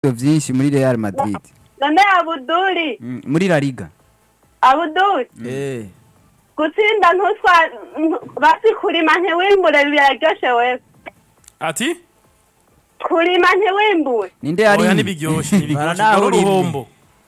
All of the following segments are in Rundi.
vyinshi muri Real Madrid none abuduri Mm, muri La Liga abuduri Eh. gutsinda ntuswa ntu- basi kurima ntiwimbure biraryoshe wewe ati kurima ntiwimbure ninde oya yari ntibiryoshe ntibiryoshe Baranaho dore uruhombo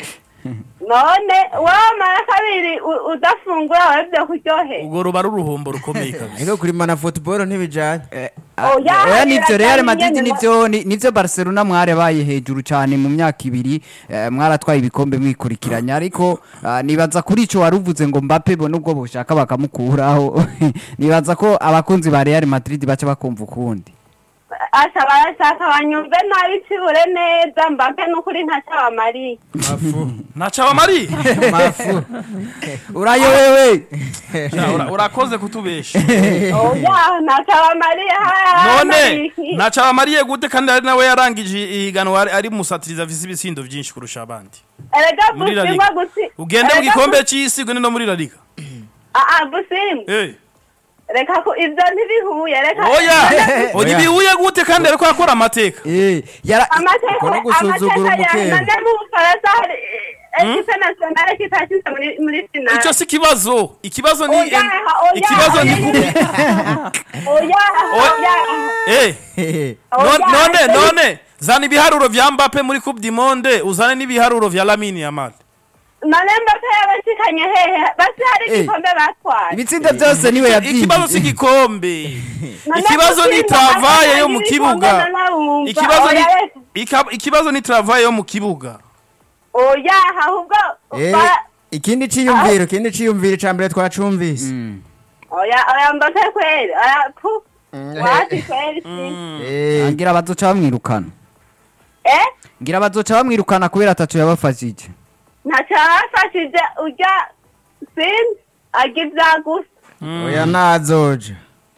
none wamara kabiri u- udafungura wewe vyo kuryohera ubwo ruba ari uruhombo rukomeye kabisa ariko kurimana football ntibijanye Oya, oya nivyo Real birajanye Madrid nyene, nivyo ni- nivyo Barcelona mwarabaye hejuru cyane mu myaka ibiri eh, mwaratwaye ibikombe mwikurikiranya ariko ah, nibaza kuri ico waruvuze ngo Mbappe bo nubwo boshaka bakamukuraho nibaza ko abakunzi ba Real Madrid baca bakumva ukundi asha barashaka banyumve nabi cibure neza mbape n'ukuri ntacabamariye mafu ntacyo abamari mafu urayobewe urakoze kutubesha oya ntacabamariye none ntacyo abamariye gute kandi ari nawe yarangije ihiganwa ari- ari musatiriza afise ibitsindo byinshi kurusha abandi erega muri La busimba Liga. gusi ugende mu erega gikombe bu- c'isi ugende no muri La Liga Ah, ah, busimba Eh. reka ko ivyo ntibihuye reka oya None- oya ibihuye gute kandi ariko yakora amateka eh yara amateka Uko no gusuzugura amateka ya umukeba. none mu bufaransa hari ekipe nationale kitashize muri muri finale icyo si ikibazo ikibazo ni Oya, oya, ikibazo ni oya. kubi oya oya eh oya none none ese- none zana ibiharuro vya Mbappe muri Coupe du Monde uzane n'ibiharuro vya Lamine Yamal none mbape yabashikanye hehe basi hari Eh. igikombe batwaye ibitsindo byose niwe ikibazo si yavyinjije igikombe None ikibazo ni gutsinda travaye yo mu batwaye kibuga ibikombe nanawumva. ikibazo ni Oya, reka. ika- ikibazo ni travaye yo mu kibuga oya ahubwo Eh, ba- ikindi ciyumviro ikindi ciyumviro ca mbere twacumvise Mm. oya oya mbape kweli oya pu wati kweli si Eh, ngira bazoca bamwirukana eh ngira bazoca bamwirukana kubera atatu yabafashije ntacyo yabafashije urya sinzi arya ibya gusa oya nazoja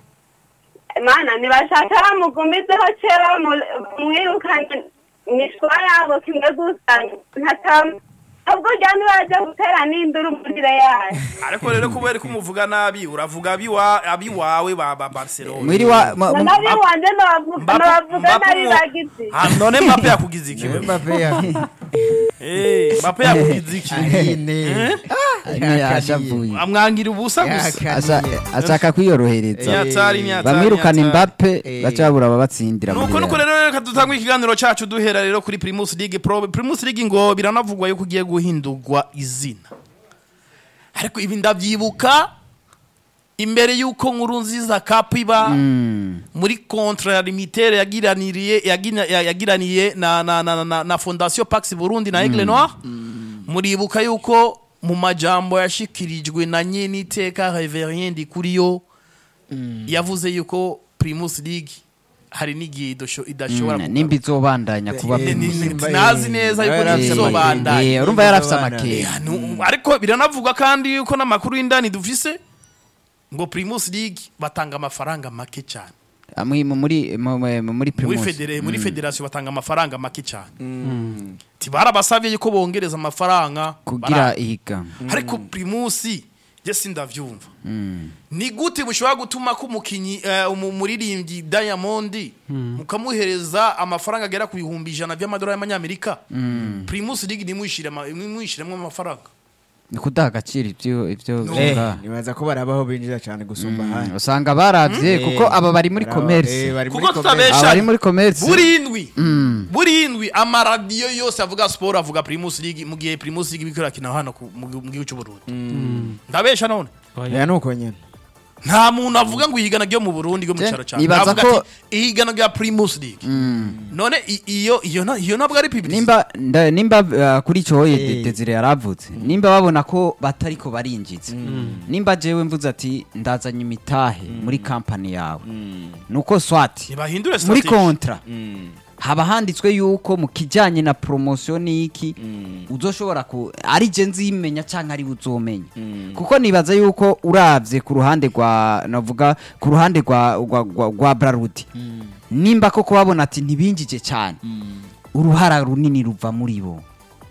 mana ntibashaka bamugumizeho kera bamwirukanye imishwa yabo kimwe gusa ntacyo ahubwo urya ntibaje gutera n'induru muri real ariko rero kubera ko umuvuga nabi uravuga abiwa abiwawe ba ba Barcelona mwiri wa ma- ma- nabi wanje Mbappe- nabavuga Mbappe nabi umu- bagize Ah, none Mbappe yakugize iki wewe? Mbappe ya Eh, Mbappe yakugize iki ahine ne yashavuye amwangira ubusa gusa Asha- ashaka kwiyorohereza nyatari nyatari bamwirukana nyatari. Mbappe Eh. baca babura ababatsindira muri nuko nuko Real. rero reka dutangwe ikiganiro cacu duhera rero kuri Primus League Pro Primus League ngo biranavugwa yuko ugiye guhindurwa izina ariko ibi ndavyibuka imbere yuko nkuru nziza cup iba Mm. muri contre ya limitere yagiraniriye yagina- ya- yagiraniye na na na, na, na Fondation Pax Burundi na Aigle Noir muribuka yuko mu majambo yashikirijwe na nyene iteka Reverien Ndikuriyo yavuze yuko Primus League hari n'igihe idasho- idashobora Mm, kugaruka. nimba izobandanya kuba Eh, Ni- Primus. ni- Nimba- nazi neza yuko Yari afise ntizobandanya Eh, urumva yarafise Nimba amakenga Ya, nu- ariko biranavugwa kandi yuko n'amakuru y'indani dufise ngo Primus League batanga amafaranga make cyane Amwe mu- muri mu- mu- muri muri Primus federe muri federation batanga amafaranga make cyane ti barabasavye yuko bongereza amafaranga kugira bara- ihiganwa ariko Primus je sindavyumva Mm. ni gute mushobora gutuma ko umukinyi eh, umu- umuririmbyi Diamond mukamuhereza amafaranga agera ku bihumbi ijana by'amadolari y'amanyamerika Primus League nimuyishiremo amafaranga ni kudaha agaciro ivyo ivyo Eh, bivuga. nibaza ko barabaho binjira cyane gusumba ahandi usanga baravye Eh, kuko aba bari muri baraba- eh, commerce bari muri Kuko commerce. tutabesha- aba bari muri commerce burindwi Mm. burindwi amaradiyo yose avuga siporo avuga Primus League mu gihe Primus League biriko irakina hano ku- mu gihu- mu gihugu cy'u Burundi ndabesha none oya nuko nyene nta muntu avuga ngo ihigana ryo mu Burundi ryo mu Je, cyaro cyane nibaza Avuga ko- ati ihigana rya Primus League none i- iyo iyo na- iyo ntabwo ari publicity nimba nda- nimba uh, kuri ico Eh. hoye Desire yaravutse nimba babona ko batariko barinjiza nimba jewe mvuze ati ndazanye imitahe muri company yawe nuko swati ntibahindure muri strategy kontra haba handitswe yuko mu kijyanye na promotion n'iki uzoshobora ku ari je nzimenya canke ari uzomenya kuko nibaza yuko uravye ku ruhande rwa navuga ku ruhande rwa rwa, rwa, rwa Brarudi nimba koko babona ati ntibinjije cyane uruhara runini ruva muri bo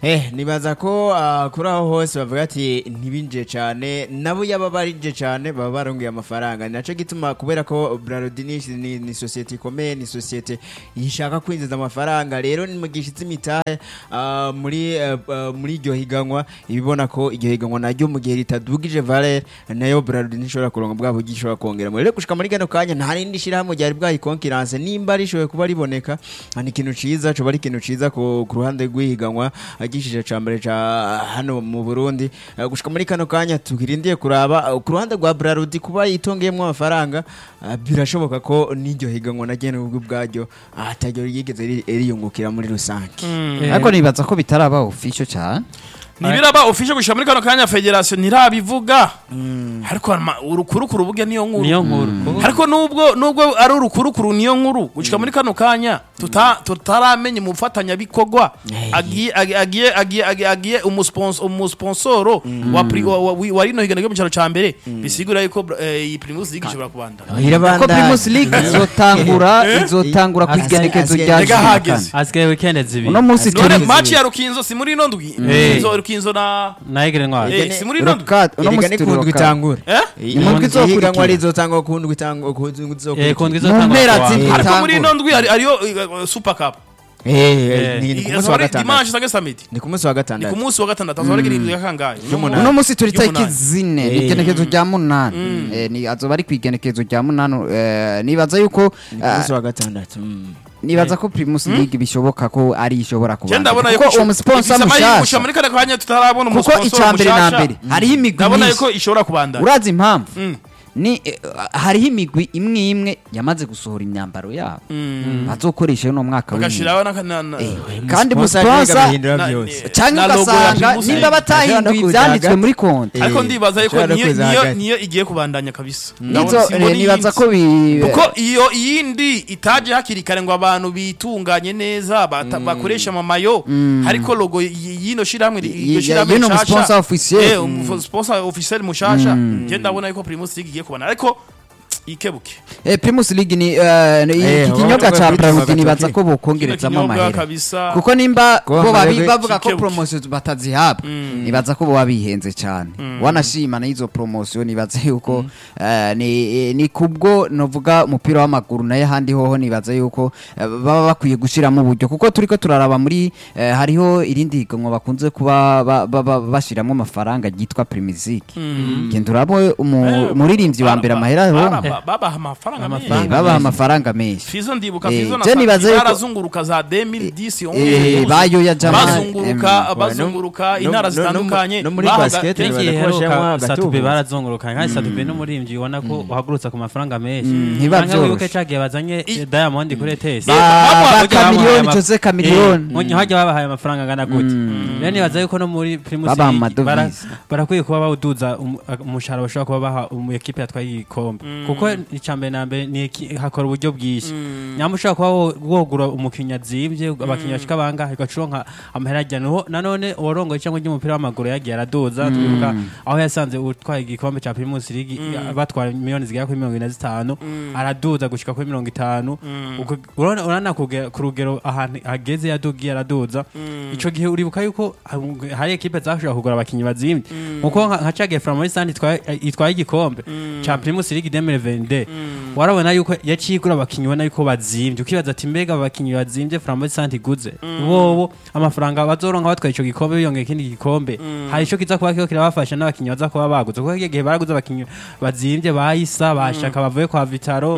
Eh, nibaza ko ah, kuri aho hose bavuga ati ntibinje cyane nabo yaba barinje cyane baba barongeye amafaranga ni nacyo gituma kubera ko Bralodi ni, ni, ni sosiyete ikomeye ni sosiyete ishaka kwinjiza amafaranga rero ni mu gishyitsi imitahe ah, muri eh, ah, muri iryo higanwa ibibona ko iryo higanwa naryo mu gihe ritadugije valeur nayo Bralodi ntishobora kuronka bwa buryo ishobora kongeramo rero gushika muri kano kanya nta rindi shyirahamwe ryari bwayikonkiranse nimba rishoboye kuba riboneka ah, ni ikintu ciza coba ari ikintu ciza ku ku ruhande rw'ihiganwa agishije ca mbere ca hano mu Burundi Eh, gushika muri kano kanya tukirindiye kuraba eh, ku ruhande rwa Braludi kuba yitongeyemo amafaranga ah, birashoboka ko n'iryo higanwa na gene ubwo bwaryo ah, ataryo yigeze ri- riyungukira muri rusange ariko nibaza ko bitaraba official cyane ntibiraba ufishe gushika muri kano kanya federasiyo ntirabivuga ariko ama- urukurukuru burya niyo nkuru niyo nkuru ariko nubwo nubwo ari urukurukuru niyo nkuru gushika muri kano kanya tuta- tutaramenya umufatanyabikorwa agiye agi- agiye agiye agiye agiye umuspons- umusponsoro wa pri- wa- wa- wa rino higanwa ryo mu cyaro ca mbere bisigura yuko eh, iyi primus league ishobora kubandana ko Primus League izotangura izotangura ku Asigaye- igenekezo asigaye- rya Rega cumi na hageze. kane. asigaye weekend zibiri uno munsi none turi match ya rukinzo si muri ino ndwi rukinzo rukinzo na na egere ntwari eh, si muri ino ndwi Rokat- uno Erega munsi ni turi kundwa Rokat. itangura eh Imundwi izokurikira. ihiganwa rizotangwa kundwa itangwa kundwa eh kundwa izokurikira Mu mpera izotangwa z'indwi. ariko muri Itangura. ino ndwi hari- hariyo eh, super cup Eh, Eh. ni ni ku munsi wa Azaba ari gatandatu dimanche cyangwa samedi ni ku munsi wa ni ku gatandatu munsi wa gatandatu azaba ari irindwi ya kangahe Y'umunani. uno munsi turi tariki Y'umunani. zine ni Eh. igenekezo rya munani Eh, ni azoba ari ku igenekezo rya munani eh, nibaza yuko ni ku munsi wa gatandatu mm. nibaza ko Primus League bishoboka ko ari ishobora Je ndabona kubandanya yuko kuko uwo musponsor mushasha gushika muri kane kanya tutarabona kuko umusponsor icya mbere na mushasha. mbere hariho imigwi ndabona myinshi yuko ishobora kubandana urazi impamvu Mm. ni eh, hariho imigwi imwe imwe yamaze gusohora imyambaro yabo bazokoresha uno mwaka w'imyaka bagashiraho n'aka- na- na- kandi Sponsor musponsor agahindura na- byose eh, cyangwa na logo ya ugasanga Primus nimba League. batahinduye Ashobora no ibyanditswe kuzaga- muri konti Eh, ariko ndibaza yuko ashobora no niyo kuza niyo hagati. niyo igiye kubandanya kabisa nizo Ndabona simbona eh, nibaza iyindi. ko bi kuko iyo iyindi itaje hakiri kare ngo abantu bitunganye neza bata- bakoresha amamayo ariko logo y- y'ino shirahamwe ri- Y- iryo y- shirahamwe y'ino rishasha, sponsor officiel. eh, umu- sponsor officiel mushasha je ndabona yuko Primus League igiye kubandana ariko ikebuke Eh, Primus League ni eh, ni- Eh, iki baba kinyobwa bavuga ca kuri Braludi Tuma nibaza Gatoki. ko kino bokongerezamo kinyobwa amahera kabisa kuko nimba Ko bo babi- amahirwe bavuga ko kikebuke. promosiyo batazihabwa nibaza ko boba bihenze cyane wanashima n'izo promosiyo nibaza yuko eh, ni ni kubwo novuga umupira w'amaguru nayo ahandi hoho nibaza yuko eh, baba bakwiye gushiramo uburyo kuko turiko turaraba muri eh, hariho irindi higanwa bakunze kuba ba- ba- ba- bashiramo amafaranga ryitwa Primiziki genda urabo umu- umuririmbyi wa mbere amahera aronka. Bara- babaha amafaranga Eh, menshi babaha amafaranga menshi Fizo ndibuka Eh, Fizo na je nibaza Sati yuko- barazunguruka za 2010 Eh, 11 bayoya Jamal, bazunguruka em, bazunguruka no- intara no- no- zitandukanye no muri bahaga- basket Kenshi nibaza ko iheruka bashiramo satube agatubuzi. barazunguruka kandi satube n'umurimbyi ubona ko uhagurutsa ku mafaranga menshi ntiba Canke wibuke vyoroshe. cagiye bazanye I- Diamond kuri ETS Ba- ba bamuha- Chameleone Jose Chameleone Nkonyi hajya babahaye amafaranga angana gute rero nibaza yuko no muri Primus Babaha League amadovize. bara- barakwiye kuba bawuduza um- umushahara bashobora kuba baha umu ekipe yatwaye igikombe kuko icambere na mbere ni eki- hakora uburyo bwinshi nyamba ushobora kuba wo- wogura umukinnyi azimvye abakinnyi bashika bangahe ugaca uronka amahera ajyana Uwo- nanone uwarongoye cyangwa ry'umupira w'amaguru yagiye araduza twibuka aho yasanze utwaye igikombe cya Primus League batwara miliyoni zigera kuri mirongo ine na zitanu araduza gushika kuri mirongo itanu Uko- urabona urabona kugera- ku rugero ahantu ageze yadugiye araduza ico gihe uribuka yuko ah, hari ekipe zashobora kugura abakinnyi bazimvye nkuko nka nka cagiye Flambeau Sand itwaye itwaye igikombe ca Primus League 2022 warabona yuko yaciye igura abakinnyi ubona yuko bazimvye ukibaza ati mbega abakinnyi bazimvye Flambeau Sand iguze bobo amafaranga bazoronka batwaye ico gikombe biyongera ikindi gikombe hari ico kiza kuba kiriko kirabafasha n'abakinnyi baza kuba baguze kuko igihe baraguze abakinnyi bazimvye bayisa bashaka bavuye kwa Vitaro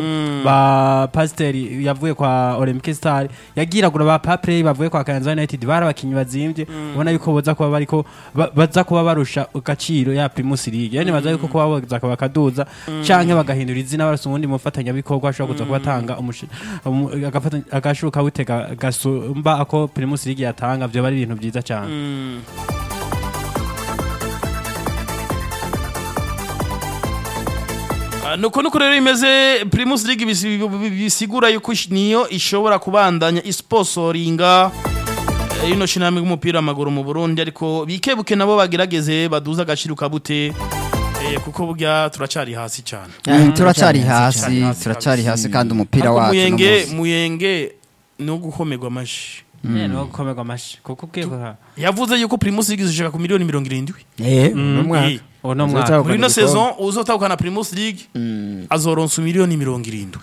ba Pasiteri yavuye kwa Olympic Star yagiragura ba Paplay bavuye kwa Kayanza United bari abakinnyi bazimvye ubona yuko boza kuba bariko ba- baza kuba barusha agaciro ya Primus League yani baza yuko kuba boza kuba bakaduza canke bagahindura izina barasa ubundi mufatanyabikorwa ashobora kuza kuba atanga umushi- umu- agafata- agashuka butega gasumba ako Primus League yatanga vyo bari ibintu vyiza cane Ah, nuko nuko rero imeze Primus League bisi- bisigura yuko ish- niyo ishobora kubandanya isponsoringa eh, ino shinamwe y'umupira w'amaguru mu Burundi ariko bikebuke nabo bagerageze baduza agaciro kabute eh, kuko burya turacari hasi cyane Mm, turacari hasi hasi turacari kabisa. hasi kandi umupira Ariko wacu no muyenge munsi. muyenge no gukomerwa amashi Eh, no gukomerwa amashi kuko ugiye kuha yavuze yuko primus league izishaka ku miliyoni mirongo irindwi eh uno mwaka Eh, uwo no Uzotahukana mwaka muri ino igikombe. saison uzotahukana primus league azoronsa miliyoni mirongo irindwi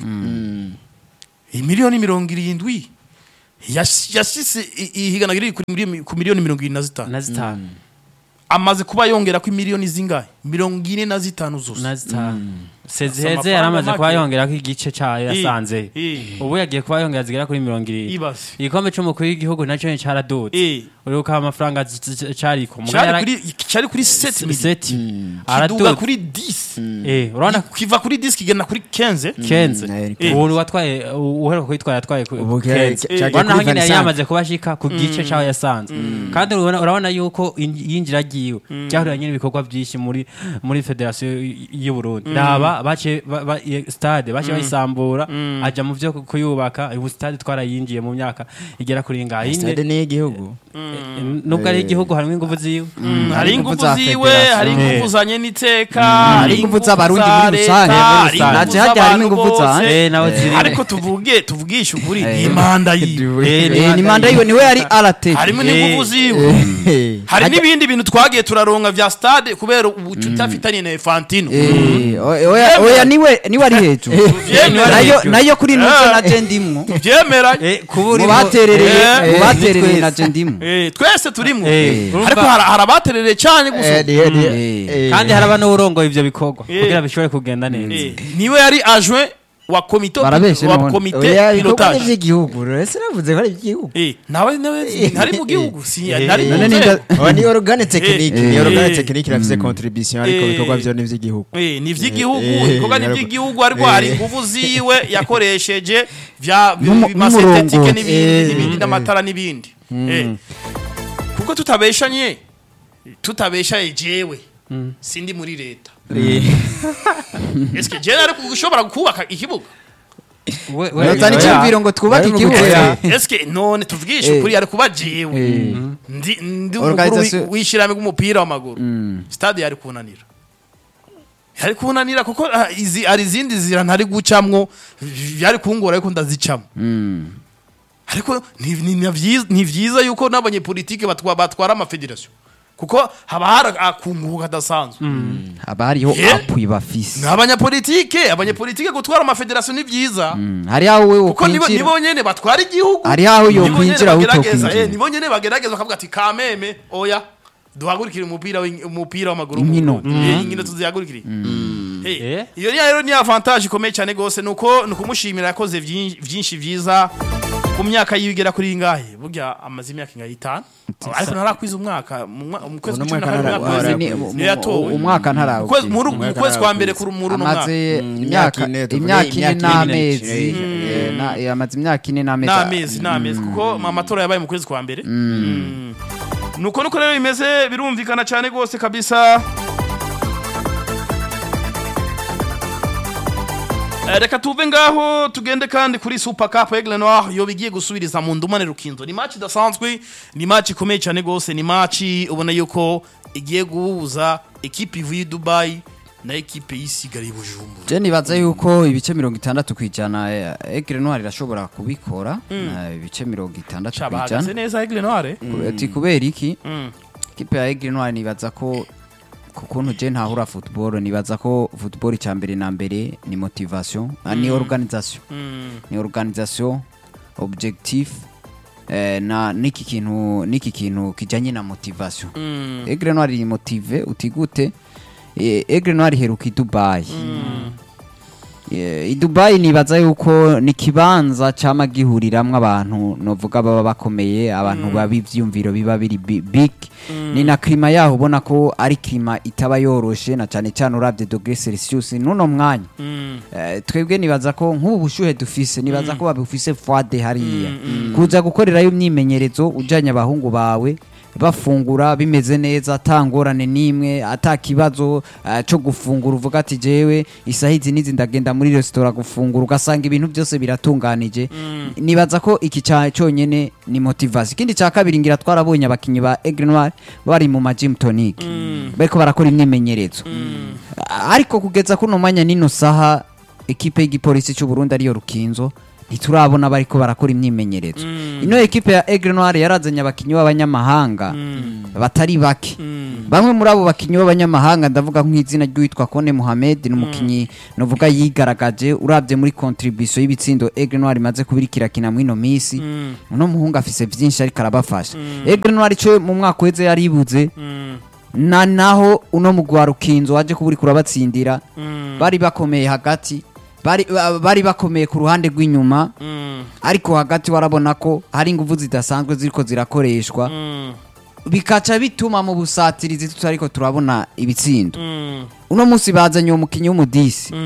iyi miliyoni mirongo irindwi yash- yashise i- ihigana riri kuri miliyoni- ku miliyoni mirongo irindwi na zitanu na zitanu amaze kuba yongera ko miliyoni zingahe mirongo ine na zitanu zose na zitanu sezi Asa heze amafaranga yari amaze kuba make. yongera ko igice cyayo Eh, yasanze eh. ubu yagiye kuba yongera zigera kuri mirongo irindwi Ibaze. igikombe c'umukuru w'igihugu nacyo ni caradutse Eh. uribuka amafaranga z- z- cariko Muga cyari yara- kuri cyari kuri 7 miliyoni seti kiduga aradutse kuri 10 eh urabona kiva kuri 10 kigenda kuri 15 kenze Mm, eh. ubu watwaye uheruka kwitwara yatwaye ku- Ubu kenze cyagiye urabona kuri aho nyine yari 25. yamaze kuba ashika ku gice cyaho yasanze kandi urabona urabona yuko in- yinjira agiwe byahuriranye n'ibikorwa byinshi muri muri federasiyo y- y'u Burundi raba bace ba- ba- i- stade bace bayisambura aja mu byo ku- kuyubaka ubu stade twarayinjiye mu myaka igera kuri ngahe stade ni igihugu nubwo ari igihugu harimo ingufu ziwe hari ingufu ingufu za ziwe federation. hari ingufu Eh. za nyeniteka hari ingufu ingufu z'abarundi za muri leta, rusange, hari muri ingufu rusange. Naje hajya harimo z'abantu ingufu za- bose. Eh, nawe ziri ariko tuvuge tuvugishe ukuri Eh. iyi manda yiwe Eh, ni Eh, ni manda yiwe niwe yari arate harimo Eh. n'ingufu ziwe Eh. hari n'ibindi bintu twagiye turaronka vya stade kubera ubucuti afitanye na Infantino Eh, oya oya niwe niwe ari hejuru Tuvyemera. nayo nayo kuri nuzo Eh. na je ndimwo tuvyemera mu baterereye Eh. mu baterereye na je ndimwo Eh, twese turimo Eh. ariko hari hari abaterereye cyane gusa Eh, ni- ni- Eh. eh. kandi haraba n'urongoye ivyo bikorwa Eh. kugira bishobore kugenda neza Eh, niwe yari adjoint wa komite Barabeshe wa none. komite Oya, ibikorwa ni pilotage iby'igihugu ese navuze ko ari iby'igihugu Eh, nawe nawe ntari mu gihugu si Eh, ntari mu none nzego. ninda- Aba ni organe tekinike ni Eh. organe Eh. tekinike irafise contribution ariko Eh. ibikorwa byo ni iby'igihugu Eh, ni ivy'igihugu Eh, eh, ibikorwa ni ariko- ivy'igihugu ariko hari Eh. ingufu ziwe yakoresheje vya N'umu- masentetike n'umurongo. n'ibindi Eh. n'ibindi n'amatara n'ibindi Eh. kuko tutabeshanye tutabeshaye jewe sindi muri leta eske jewe ari gushobora kubaka ikibuga We- we- Yazana oya. icyumviro ngo twubake Bari mu igihugu gutera. eske none tuvugishe Eh. ukuri ari kuba jewe Eh. ndi ndi umukuru Organisation- w'ishyirahamwe ry'umupira w'amaguru stade yari kunanira yari kunanira kuko ah, izi ari izindi zira ntari gucamwo byari kungora ariko ndazicamo ariko ni- ni ni vyiza- ni vyiza yuko n'abanyepolitike batwa- batwara amafederasiyo kuko haba hari akunguka kadasanzwe haba hariho Eh. apui bafise ni abanyapolitike abanyapolitike gutwara amafederasiyo ni vyiza Mm, hari aho wewe kuko nibo ukwinjira nibo nyene batwara igihugu Hari aho yo Nibo nyene kwinjira aho bagerageza, utokwinjira. eh, nibo nyene bagerageza bakavuga ati kameme oya duhagurikire umupira w'ing- umupira w'amaguru mu Inkino. Burundi. Eh, inkino tuzihagurikire Eh, Eh. iyo ni rero ni avantage ikomeye cyane gose nuko nukumushimira yakoze vyinshi vyinshi vyiza ku myaka yiwe igera kuri ingahe burya amaze imyaka ingahe itanu ariko ntarakwiza umwaka mu mwa- mu kwezi Uno kwa cumi na mwaka kabiri ntara- umwaka Ni- weze. Arakuze. mu- niyo yatowe mu- umwaka ntarawe Ukwezi- muri mu Umwaka kwezi kwa mbere ntarawukwezi. kuri muri uno mwaka amaze Mm, imyaka imyaka ine, tuvuge imyaka ine imyaka ine n'amezi n'igice. eh, na- eh, amaze imyaka ine n'amezi n'amezi n'amezi kuko amatora yabaye mu kwezi kwa mbere Mm. nuko nuko rero bimeze birumvikana cyane rwose kabisa Eh, reka tuve ngaho tugende kandi kuri super cup aigle noir yo bigiye gusubiriza mu ndumane rukinzo ni match idasanzwe ni match ikomeye cyane rwose ni match ubona yuko igiye guhuza ekipe ivuye i dubai na ekipe yisigariye i bujumbura je nibaza yuko ibice mirongo itandatu ku ijana eh, egre noir irashobora kubikora eh, ibice mirongo itandatu Ca ku bahagaze ijana neza aigle noir eh? ati kubera iki Mm. kipe ya egre noir nibaza ko ku kuntu je ntahura football nibaza ko football icya mbere na mbere ni motivation ah, ni organisation Mm. ni organisation objectif eh, na niki kintu niki kintu kijanye na motivation Mm. Aigle Noir iri motive utigute eh, Aigle Noir iheruka i Dubai Eh, i Dubai nibaza yuko ni kibanza cama gihuriramwo abantu novuga baba bakomeye abantu babi ivyumviro biba biri bi- big ni na klima yaho ubona ko ari klima itaba yoroshe na cane cane uravye degré Celsius nuno mwanya Mm. Eh, twebwe nibaza ko nk'ubu bushuhe dufise nibaza ko babufise fwade hariya kuza gukorerayo imyimenyerezo ujanye abahungu bawe bafungura bimeze neza ata ngorane n'imwe ata kibazo eh, co gufungura uvuga ati jewe isaha izi n'izi ndagenda muri resitora gufungura ugasanga ibintu byose biratunganije nibaza ko iki ca cyonyene ni motivation ikindi ca kabiri ngira twarabonye abakinyi ba Aigle Noir bari mu ma gym tonic bariko barakora imyimenyerezo ariko kugeza kuno mwanya nino saha ekipe y'igipolisi cy'u Burundi ariyo Rukinzo ntiturabona bariko barakora imyimenyerezo ino ekipe ya Aigle Noir yarazanye abakinyi b'abanyamahanga batari bake bamwe muri abo bakinyi b'abanyamahanga ndavuga nk'izina ry'uwitwa Kone Mohamed ni umukinyi novuga yigaragaje urabye muri contribution y'ibitsindo Aigle Noir imaze kubirikira kina muri ino misi uno muhungu afise vyinshi ariko arabafasha Aigle Noir ico mu mwaka uheze yaribuze na naho uno mugwi wa Rukinzo waje kuburi kurabatsindira bari bakomeye hagati bari, ba- bari bakomeye ku ruhande rw'inyuma ariko hagati warabona ko hari ingufu zidasanzwe ziriko zirakoreshwa bikaca bituma mu busatirizi tutariko turabona ibitsindo uno munsi bazanye uwo mukinyi w'umudisi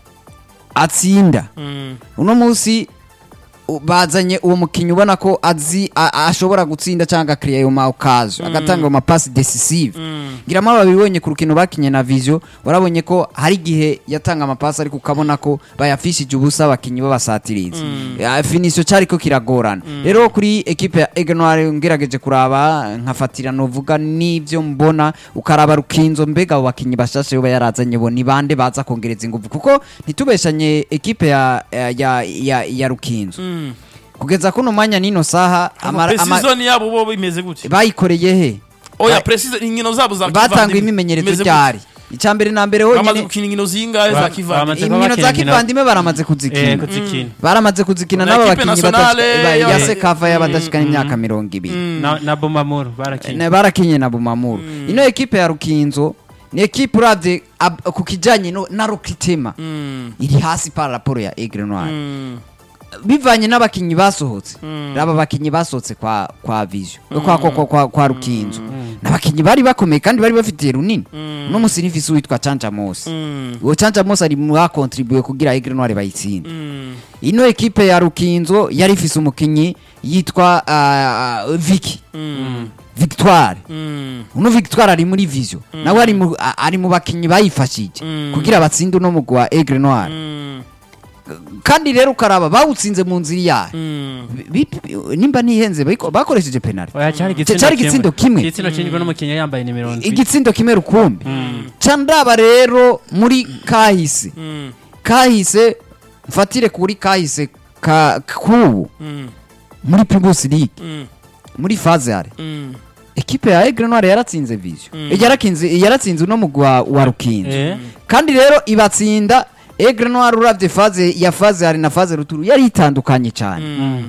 atsinda uno munsi u- bazanye uwo mukinyi ubona ko azi a- ashobora gutsinda cyangwa akiriya ayo maukazo agatanga ayo mapasi decisive ngira mpamvu babibonye ku rukino bakinye na vision warabonye ko hari igihe yatanga amapasi ariko ukabona ko bayafishije ubusa abakinyi b'abasatirizi Ya, finisho cyariko kiragorana rero kuri ekipe ya Aigle Noir ngerageje kuraba nkafatira novuga n'ivyo mbona ukaraba rukinzo mbega abo bakinyi bashashe bo yarazanye bo ni bande baza kongereza ingufu kuko ntitubeshanye ekipe ya ya ya, ya rukinzo kugeza kuno mwanya nino saha amara- ama- precision yabo bo bimeze gute bayikoreye he oya Ba- precision inkino zabo za batanga kivandimwe. imimenyerezo Bimeze gute? ryari icya mbere na mbere bamaze honyine gukina inkino zingahe za Ba- kivandimwe bamaze inkino za bakina inkino- kivandimwe baramaze eh kuzikina kuzikina baramaze kuzikina Na n'aba equipe bakinyi nationale badashika- ba- ya- ya sekava y'abadashikana imyaka mirongo ibiri na na Bomamuru barakina Na- barakinye na bumamuru ino ekipe ya rukinzo ni ekipe uravye ab- ku kijanye no- na rokitema iri hasi par raporo ya Aigle Noir bivanye n'abakinyi basohotse raba bakinyi basohotse kwa kwa vision kwa kwa kwa, kwa, kwa rukinzo n'abakinyi bari bakomeye kandi bari bafitiye runini no musi nifisi witwa Chanja Mose uwo Chanja Mose ari mu bakontribuye kugira Aigle Noir bayitsinde ino ekipe ya rukinzo yari ifise umukinyi yitwa uh, Vicky Victoire uno Victoire ari muri vision nawe ari mu a- ari mu bakinyi bayifashije kugira batsinde uno mugwi wa Aigle Noir kandi rero ukaraba bawutsinze mu nzira yayo Bi- bi- nimba nihenze bayiko- bakoresheje penalty oya cyari cyari igitsindo kimwe. igitsindo kinjwe n'umukinnyi yambaye nimero ndwi igitsindo kimwe rukumbi ca ndaba rero muri kahise kahise mfatire kuri kahise ka kubu muri Primus League muri phase yare ekipe ya Aigle Noir yaratsinze vision yarakinze yaratsinze uno mugwi wa, wa Rukinzo Eh. kandi rero ibatsinda Aigle Noir uravye phase ya phase yare na phase ruturu yari itandukanye cyane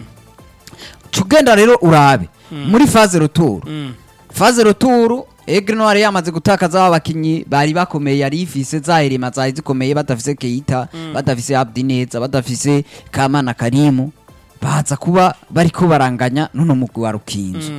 cugenda rero urabe muri phase ruturu phase ruturu Aigle Noir yamaze gutakaza abakinyi bari bakomeye yari ifise za Elema zari zikomeye badafise Keita badafise Abdi Neza badafise Kamana Karimu baza kuba bariko baranganya nuno mugwi wa Rukinzo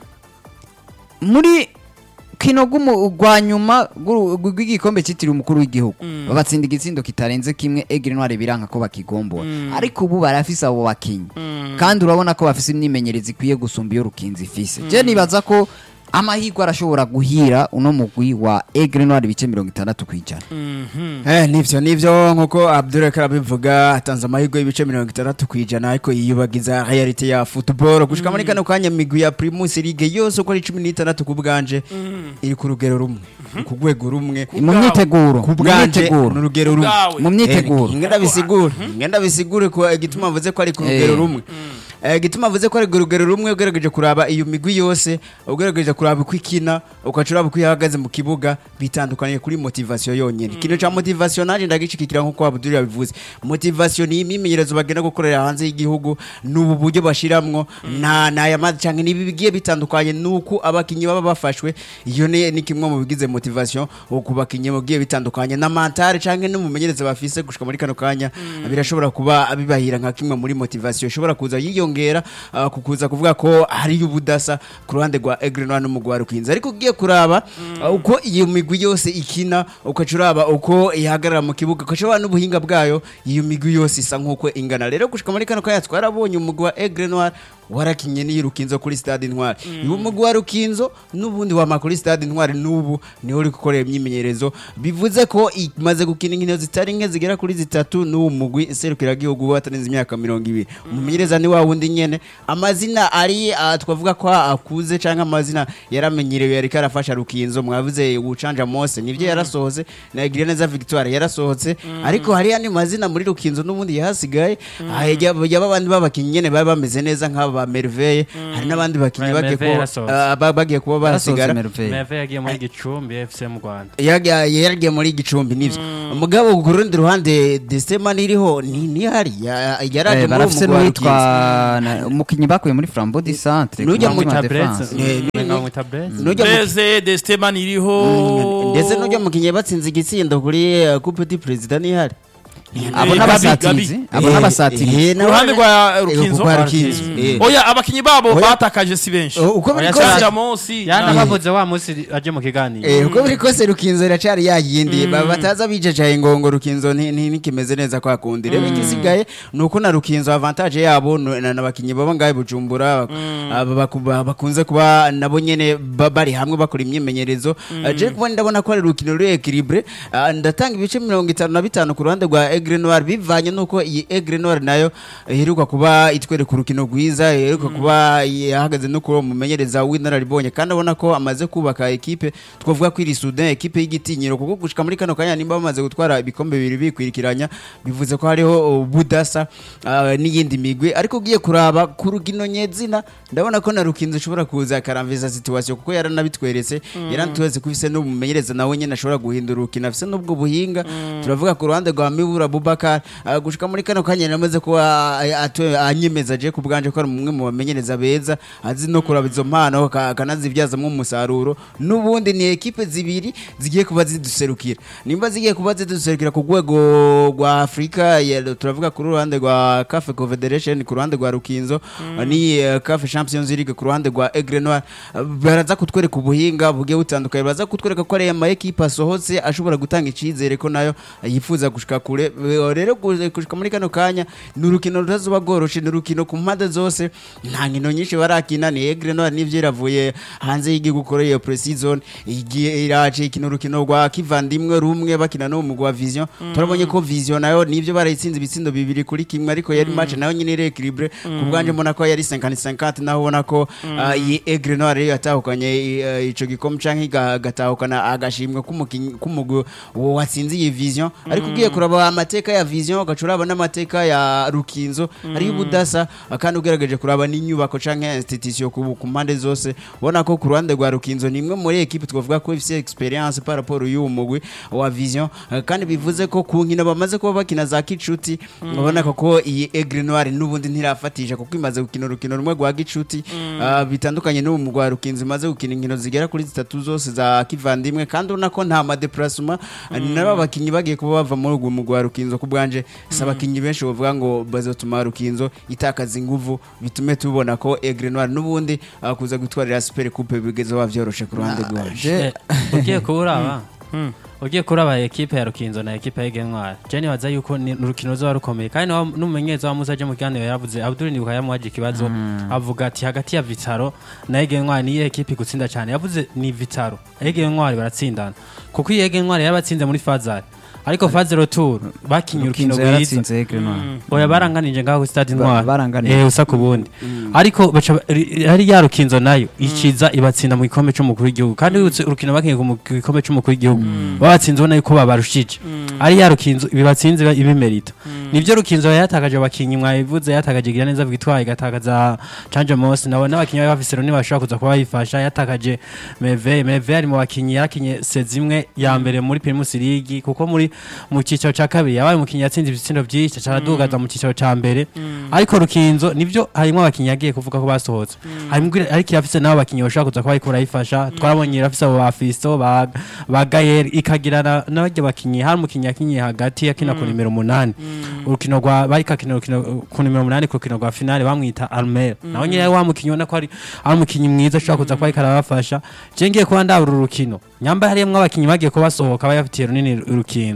muri kino gumu rwa nyuma guru- rw'igikombe cyitiriwe umukuru w'igihugu babatsinda igitsindo kitarenze kimwe Aigle Noir biranka ko bakigombora ariko ubu barafise abo bakinyi kandi urabona ko bafise imyimenyerezo ikwiye gusumba iyo rukinzi ifise je nibaza ko amahirwe arashobora guhira uno mugwi wa Aigle Noir ibice mirongo itandatu kwijana Eh, nivyo nivyo nkuko Abdul arabivuga atanze amahirwe y'ibice mirongo itandatu ku ijana ariko yiyubagiza reality ya football gushika muri kano kanya migwi ya Primus League yose uko ari cumi n'itandatu ku bwanje iri ku rugero rumwe ku rwego rumwe mu myiteguro ku mu bwanje myiteguro ni urugero rumwe Ubwawe. mu myiteguro Eh, ngenda bisigure ngenda bisigure ko igituma avuze ko ari ku rugero Eh. rumwe Eh, igituma avuze ko ari ku rugero rumwe ugerageje kuraba iyo migwi yose ugerageje kuraba uko ikina ukaca uraba uko ihagaze mu kibuga bitandukaniye kuri motivation yonyine ikintu ca motivation naje ndagishikikira nkuko Abdul yabivuze motivation ni imyimenyerezo bagenda gukorera hanze y'igihugu n'ubu buryo bashiramwo na naya mazi canke nibi bigiye bitandukanye nuko abakinyi baba bafashwe iyo ni ni kimwe mu bigize motivation ku bakinyi bagiye bitandukanye na mentale canke n'umumenyereza bafise gushika muri kano kanya birashobora kuba bibahira nka kimwe muri motivation ishobora kuza yiyongera uh, kukuza kuvuga ko hari ubudasa ku ruhande rwa Aigle Noir n'umugwi wa Rukinzo ariko ugiye kuraba uh, uko iyo migwi yose ikina ukaca uraba uko ihagarara mu kibuga ukaca uraba n'ubuhinga bwayo iyo migwi yose isa nk'uko ingana rero gushika muri kano kanya twarabonye umugwi wa Aigle Noir warakinye n'iyi rukinzo kuri stade intwari uyu mugwi wa rukinzo n'ubundi wama kuri stade intwari n'ubu niho uri gukorera imyimenyerezo bivuze ko imaze gukina inkino zitari nke zigera kuri zitatu n'uwo mugwi serukiragihugu watarenze imyaka mirongo ibiri umumenyereza ni wa wundi nyene amazina ari ah, twavuga ko akuze cyangwa amazina yaramenyerewe yariko arafasha rukinzo mwavuze ucanja mose nivyo yarasohotse na igira neza victoire yarasohotse ariko hari andi mazina muri rukinzo n'ubundi yahasigaye Ah, yaba yaba abandi babakinnyi nyene baba bameze neza nk'aba ba merveille hari n'abandi bakinnyi Ba- bagiye Merveille kuba yarasohotse. ah, ba- bagiye kuba yarasohotse basigara Merveille. meve yagiye muri gicumbi fc mu rwanda yaga- yaragiye muri gicumbi nivyo umugabo ku rundi ruhande desema niriho ni nihari Ya- yaraje Eh, muri uwo barafise mugwi wa n'uwitwa Rukinzo. na- umukinyi bakuye muri flambo di centre Nujya ku mu mutima Tabreze, defense. Eh, umenga bamwita Breze. Nujya mu- Blaise Desteman iriho ndetse n'ujya mukinnyi batsinze igitsindo kuri uh, coupe du president nihari abo Eh, n'abasatirizi Gabi, abo n'abasatirizi Ku ruhande rwa Rukinzo? rwa rukinzo eh. oya abakinyi babo Oya. batakaje si benshi Oh, uko biri Oya, kose Canja Mosi yana na- bavuze wa munsi aje mu kiganiro Eh, uko biri kose rukinzo iracari yayindi Ba- bataza bijejaye ngo ngo rukinzo nti- nti- ntikimeze neza kwa kundi rero igisigaye ni uko na rukinzo avantage yabo no- na- n'abakinyi baba ngahe bujumbura aba baku- ba- bakunze kuba nabo nyene ba- bari hamwe bakora imyimenyerezo Ah, je kuba ndabona ko ari urukino ruri equilibre Ah, ndatanga ibice mirongo itanu na bitanu ku ruhande rwa Aigle Noir bivanye nuko iyi Aigle Noir nayo iheruka kuba itwereka urukino rwiza iheruka kuba yahagaze no kuba umumenyereza w'inararibonye kandi abona ko amaze kubaka ekipe twavuga ko iri Sudan ekipe y'igitinyiro kuko gushika muri kano kanya nimba bamaze gutwara ibikombe bibiri bikwirikiranya bivuze ko hariho uh, budasa uh, n'iyindi migwi ariko ugiye kuraba ku rugino nyezina ndabona ko na rukinzo ishobora kuza akaramviza situation kuko yaranabitweretse yaranatweretse ko ifise n'umumenyereza nawe nyene ashobora guhindura urukino afise n'ubwo buhinga turavuga ku ruhande rwa Mibura Bubakar uh, gushika muri kano kanya namaze kuba uh, atwe- anyemeza je ku bwanje ko ari umwe mu bamenyereza beza azi no kuraba izo mpano ka- akanazivyazamwo umusaruro n'ubundi ni ekipe zibiri zigiye kuba ziduserukira nimba zigiye kuba ziduserukira ku rwego rwa Afrika ya- turavuga ku ruhande rwa CAF Confederation ku ruhande rwa Rukinzo ni eh, CAF Champions League ku ruhande rwa Aigle Noir Uh, baraza kutwereka ubuhinga bugiye butandukanye baraza kutwereka ko ari ama ekipe asohotse ashobora gutanga icizere ko nayo yifuza gushika kure Eh, rero gu- gushika muri kano kanya ni urukino rutazuba rworoshe ni urukino ku mpande zose nta nkino nyinshi barakina ni Aigle Noir nivyo iravuye hanze y'igihugu gukora iyo pre-season igiye iraje ikina urukino rwa kivandimwe rumwe bakina no mu rwa Vision turabonye ko Vision nayo nivyo barayitsinze ibitsindo bibiri kuri kimwe ariko yari match nayo nyine iri equilibre ku bwanje mbona ko yari 50-50 naho ubona ko ah, iyi Aigle Noir yari yatahukanye eh, ico gikombe canke iga- agatahukana agashimwe k'umukinyi- k'umugwi watsinze iyi Vision ariko ugiye kuraba amateka ya Vision ugacuraba n'amateka ya Rukinzo ariyo ubudasa kandi ugerageje kuraba n'inyubako canke institution ku ku mpande zose ubona ko ku ruhande rwa Rukinzo ni imwe muri equipe twavuga ko ifise experience par rapport y'uwo mugwi wa Vision Eh, kandi bivuze ko ku nkino bamaze kuba bakina za kicuti ubona ko ko iyi Aigle Noir n'ubundi ntirafatisha kuko imaze gukina urukino rumwe rwa gicuti ah, bitandukanye n'uwo mugwi wa Rukinzo imaze gukina inkino zigera kuri zitatu zose za kivandimwe kandi ubona ko nta madeplacement nabo bakinyi bagiye kuba bava muri uwo mugwi wa Rukinzo ku bwanje si abakinyi benshi bavuga ngo bazotuma Rukinzo itakaza inguvu bitume tubona ko Aigle Noir n'ubundi ah, kuza gutwarira Super Coupe bigeze bavyoroshe ku ruhande rwaje Je- Eh, ugiye kuraba ugiye kuraba ekipe ya rukinzo na ekipe ya Egentwari je nibaza yuko ni urukino ruzoba rukomeye kandi niwa- n'umumenyereza wa Musa aje mu kiganiro yaravuze Abdul Nibuka yamuhaje ikibazo avuga ati hagati ya Vitaro na Egentwari niyo ekipe gutsinda cyane yavuze ni Vitaro Egentwari baratsindana kuko iyi Egentwari yabatsinze muri Fazari ariko Fazari Retour bakinye urukino Rukinzo rwiza yaratsinze Aigle Noir oya baranganije ngaho kuri stade Ba- intwari baranganije. eh usa ku bundi ariko baca ri- hari ya rukinzo nayo iciza ibatsinda mu gikombe c'umukuru w'igihugu kandi urutse urukino bakinye ku mu- ku gikombe c'umukuru w'igihugu babatsinze ubona yuko babarushije ari ya rukinzo ibibatsinze iba- ibimerita nivyo rukinzo yatakaje abakinyi mwabivuze yatakaje gira neza victoire igatakaza canje mose nabo n'abakinyi bari bafise rero ntibashobora kuza kuba bayifasha yatakaje meve meve ari mu bakinyi yarakinye sezi imwe ya mbere muri primus league kuko muri mu cyiciro cya kabiri yabaye umukinyi yatsinze ibitsindo byinshi caradugaza mu cyiciro cya mbere ariko rukinzo nivyo harimo abakinyi yagiye kuvuga ko basohotse harimo ariko irafise n'abo bakinyi bashobora kuza kuba bariko barayifasha twarabonye irafise abo ba fisto ba ba gayeri ikagira na- n'abajya bakinyi hari umukinyi yakinyiye hagati yakina ku nimero umunani urukino rwa bariko akina urukino ku nimero umunani ku rukino rwa finale bamwita Almera nawe nyine wa mukinyi ubona ko ari ari umukinyi mwiza ashobora kuza kuba ariko arabafasha je ngiye kuba ndabura urukino nyamba harimo abakinyi bagiye kuba basohoka bayafitiye runini urukinzo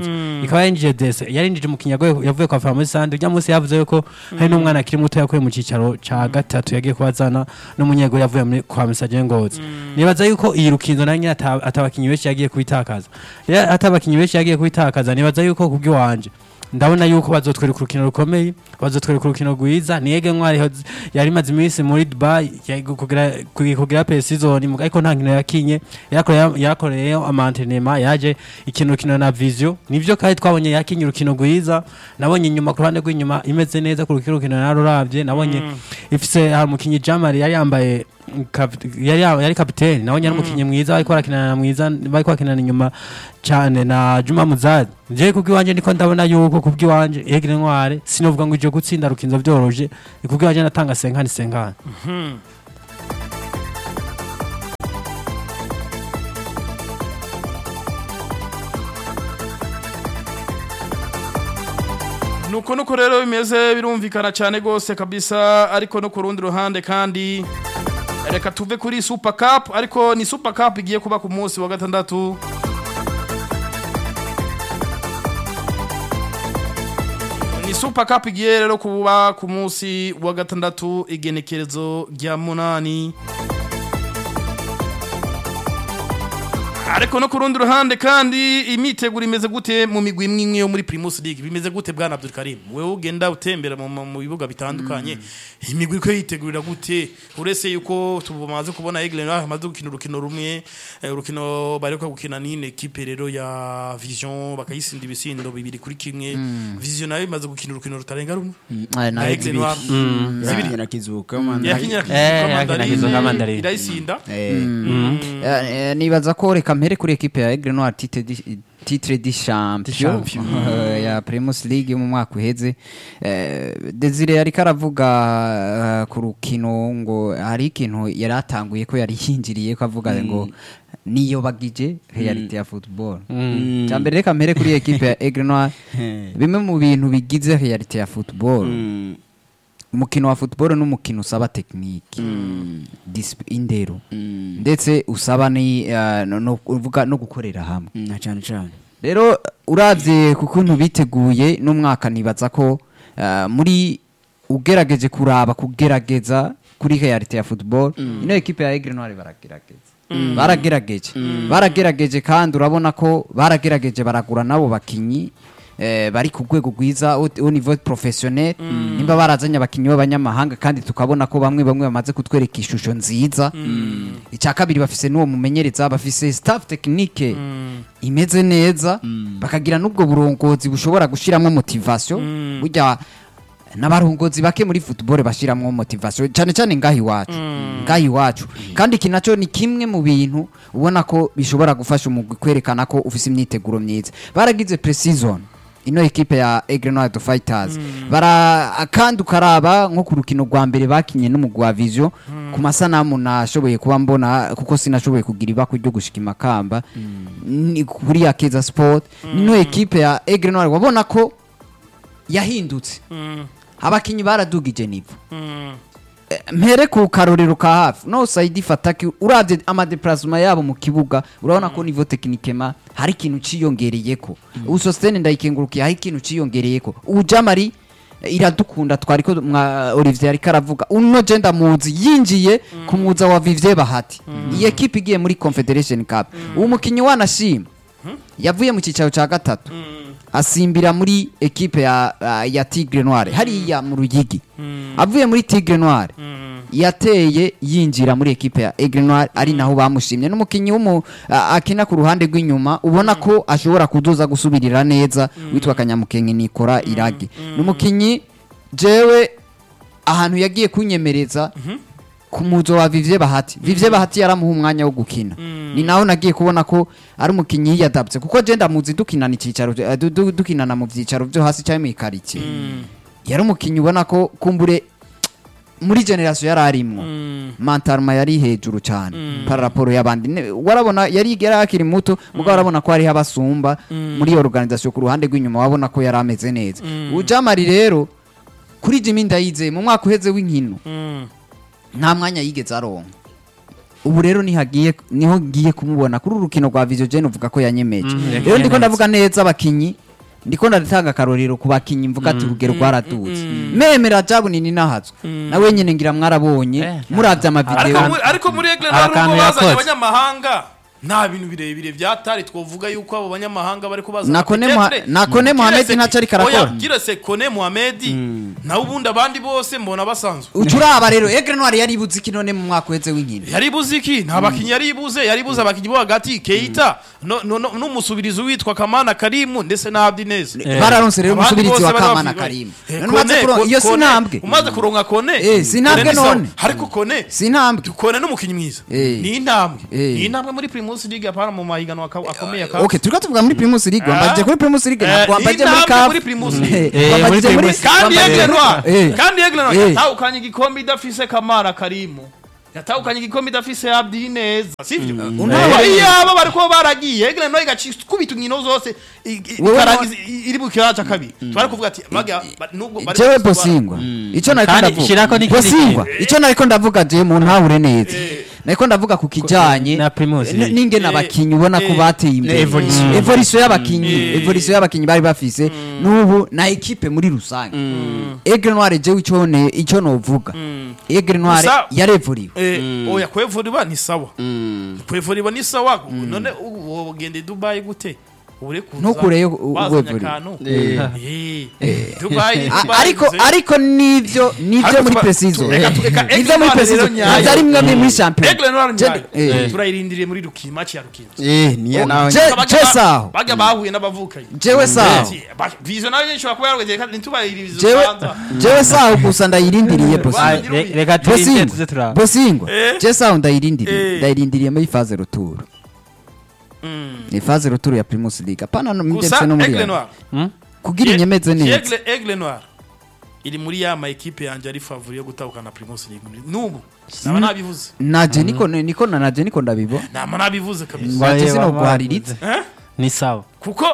gatatu ikaba yarinjije dese yarinjije umukinnyi yagoye- yavuye kwa Famous Sande ujya munsi yavuze yuko hari n'umwana akiri muto yakuye mu cicaro ca gatatu yagiye kubazana n'umunyego yavuye muri kwa Misaje Ngozi nibaza yuko iyi rukinzo nayo nyine ata- atabakinyi benshi yagiye kubitakaza rero atabakinyi benshi yagiye kubitakaza nibaza yuko kubw'iwanje ndabona yuko bazotwereka urukino rukomeye bazotwereka urukino rwiza niyege ntwari ho- yari imaze iminsi muri dubai yari kugira kugira pesizoni ariko nta nkino yakinye yarakoreye- yarakoreyeyo amantenema yaje ikina urukino na vision nivyo kandi twabonye yakinye urukino rwiza nabonye inyuma ku ruhande rw'inyuma imeze neza ku rukino rukino naruravye nabonye ifise hari umukinyi jamari yari yambaye kap- yari yari kapiteni nabonye ari umukinyi mwiza bariko barakinana mwiza bariko bakinana inyuma cyane na Juma Muzadi je kubw'iwanje niko ndabona yuko kubw'iwanje Egre Ntware sinovuga ngo ije gutsinda rukinzo byoroje kubw'iwanje natanga senkani senkani nuko nuko rero bimeze birumvikana cyane rwose kabisa ariko no ku rundi ruhande kandi reka tuve kuri super cup ariko ni super cup igiye kuba ku munsi wa gatandatu ni super cup igiye rero kuba ku munsi wa gatandatu igenekerezo rya munani ariko no ku rundi ruhande kandi imiteguro imeze gute mu migwi imwe imwe yo muri Primus League bimeze gute bwana Abdul Karim wewe ugenda utembera mu, mu bibuga bitandukanye imigwi ko yitegurira gute uretse yuko tumaze kubona Aigle Noir amaze gukina urukino rumwe eh, urukino bareka gukina n'ine equipe rero ya Vision bakayisinda ibisindo bibiri kuri kimwe Vision nayo imaze gukina urukino rutarenga rumwe Eh, na na Aigle Noir zibiri yakinye na kizuka man. yakinyira Eh, yakinyira Kizuka Mandarine. irayisinda Eh, Eh, eh, nibaza ko reka mpere kuri ekipe ya Aigle Noir titre di- titre di champion eh, ya Primus League yo mu mwaka uheze Eh, Desire ariko aravuga eh, ku rukino ngo hari ikintu yari atanguye ko yari yinjiriye ko avuga ngo niyo bagije reality ya football cyambere reka mpere kuri ekipe ya Aigle Noir bimwe mu bintu bigize reality ya football mm, umukino wa football n'umukino usaba tekinike disip- indero mm, ndetse usaba ni eh, no- no uvuga no gukorera hamwe mm, na cyane cyane rero uravye ku kuntu biteguye n'umwaka nibaza ko eh, muri ugerageje kuraba kugerageza kuri reality ya football ino ekipe ya Aigle Noir baragerageza baragerageje baragerageje kandi urabona ko baragerageje baragura nabo bakinyi eh, bari ku rwego rwiza au au niveau professionnel nimba barazanye abakinyi b'abanyamahanga kandi tukabona ko bamwe bamwe bamaze kutwereka ishusho nziza icya kabiri bafise n'uwo mumenyereza bafise staff technique imeze neza bakagira n'ubwo burongozi bushobora gushyiramo motivation burya n'abarongozi bake muri football bashyiramo motivation cyane cyane ngaho iwacu ngaho iwacu kandi iki nacyo ni kimwe mu bintu ubona ko bishobora gufasha umugwi kwerekana ko ufise imyiteguro myiza baragize pre-season ino ekipe ya Aigle Noir de Fighters bara kandi ukaraba nko ku rukino rwa mbere bakinye n'umugwi wa Vision ku masanamu nashoboye kuba mbona kuko sinashoboye kugira ibako ryo gushika imakamba ni kuri ya Keza Sport ino ekipe ya Aigle Noir wabona ko yahindutse abakinyi baradugije nivo Eh, mpere ku karorero ka hafi no Saidi Fataki uravye amadeplasement yabo mu kibuga urabona ko niveau techniquement hari ikintu ciyongereyeko ubu Sostene ndayikengurukiye hari ikintu ciyongereyeko ubu Jamari eh, iradukunda twariko mwa Olivier ariko aravuga uno je ndamuzi yinjiye ku muza wa Vivier Bahati iyi equipe igiye muri Confederation Cup uwo mukinyi wanashima yavuye mu cyicaro cya gatatu asimbira muri ekipe ya, ya Tigre Noire hariya mu Ruyigi avuye muri Tigre Noire yateye yinjira muri ekipe ya Aigle Noire ari naho bamushimye n'umukinyi w'umu a- akina ku ruhande rw'inyuma ubona ko ashobora kuduza gusubirira neza witwa Kanyamukenke Nikora Irage n'umukinyi jewe ahantu yagiye kunyemereza ku muzo wa Vivye Bahati Vivye Bahati yaramuha umwanya wo gukina ni naho nagiye kubona ko ari umukinyi yiyadapse kuko je ndamuzi dukinana icicaro eh, du- du- dukinana mu vyicaro vyo hasi cyangwa mu ikaritie yari umukinyi ubona ko kumbure muri generation yari arimwo mantarma yari hejuru cyane par rapport y'abandi Ne- warabona yari yari akiri muto mugabo warabona ko hariho abasumba muri iyo organisation ku ruhande rw'inyuma wabona ko yari ameze neza ujamari rero kuri Jimmy Ndayizeye mu mwaka uheze w'inkino nta mwanya yigeze aronka ubu rero nihagiye niho ngiye kumubona kuri uru rukino rwa Vision Gen uvuga ko yanyemeje Mm, rero yakinye ndiko neza. ndavuga neza abakinyi ndiko ndatanga akarorero ku bakinyi mvuga ati urugero rwaradutse memera jabu nini nahatswe nawe nyene ngira mwarabonye Eh, muravye ariko amavideo muri- ariko muri egle Aha ntabwo kantu bazanye yakoze. abanyamahanga nta bintu birebire byatari twovuga yuko abo banyamahanga bari kubaza Na Kone Moha- na Kone Mohamed ntacyo ariko arakora. kirese kone muhamedi nawe ubundi abandi bose mbona basanzwe ucuraba rero Aigle Noir yari ibuze iki none mu mwaka uheze w'inkino yari ibuze iki nta bakinnyi yari ibuze yari ibuze abakinnyi bo hagati keita no- no- no- n'umusubirizi witwa kamana karimu ndetse na abdineze Eh. bararonse rero Abandi umusubirizi bose wa bari Kamana bavuga- Karim Eh, None umaze Kone- kuronka- iyo Kone- sinambwe umaze kuronka kone Eh, sinambwe Kone ni sawa. none. ariko kone sinambwe kone n'umukinnyi mwiza Eh. ni intambwe Eh. ni intambwe muri primus league apana mu mahiganwa aka- akomeye aka okay turiko tuvuga muri Primus League wambajije kuri Primus League Eh, ntabwo wambajije muri intambwe CAF muri Primus League. Eh, Eh, wambajije muri muri Primus- kandi wambajije yegle muri- noir Eh. kandi yegle noir Eh. yatahukanye igikombe idafise kamana karimu yatahukanye igikombe idafise abdi neza sivyo Untawe- iyaba bariko baragiye yegle noir igaca ikubita inkino zose i- i- Wewe ikarangiza i- iri mu kibanza ca kabiri twari kuvuga ati baga ba- nubwo bari jewe gusubara- bosingwa icyo nariko Kandi ndavuga shirako n'ikindi bosingwa kintu. icyo nariko ndavuga je mu ntahure neza nariko ndavuga ku kijanye na Primus n- League. n'ingene Eh, abakinyi ubona ko eh, bateye imbere evolution. evolution y'abakinyi Eh. evolution y'abakinyi bari bafise n'ubu na ekipe muri rusange Aigle Noir jewe icyo ne icyo novuga Aigle Noir Gusa- yarevuriwe Eh, oya kwevuriwa ni sawa kwevuriwa ni sawa none ubu ugende dubayi gute ure kuza Ntukureyo u- wazanye wevuriwe. akantu Eh. Eh, dubayi A- Dubayi ariko uze- ariko nivyo nivyo Ariko muri tuba- precision reka tu- reka Aigle nivyo muri Noir precision rero nyayo. nivyo ari mwe muri champion Aigle Noir Je- nyayo. eh. turayirindiriye muri ruki maci ya rukinzo Eh, niyo nawe Je- Bajya je ba- saho bajya bahuye n'abavukanyi jewe saho vizo nayo nyinshi ishobora kuba yarwegeye kandi ntitubayirize jewe jewe saho gusa ndayirindiriye Ah, bosingwa re- reka turinde tuze bosingwa turaba bosingwa Eh. je saho ndayirindiriye Eh. ndayirindiriye muri phase retour ni phase retour ya Primus League apana no gusa ndetse no muri Aigle ya- Noir Hmm? kugira inyemeze neza Aigle Aigle Noir iri muri ya ma ekipe yanjye ari favori yo gutahukana Primus League n'ubu naba nabivuze naje niko niko na naje niko ndabibo naba nabivuze kabisa Waje Baye sino baba guhariritse. Eh? ni sawa kuko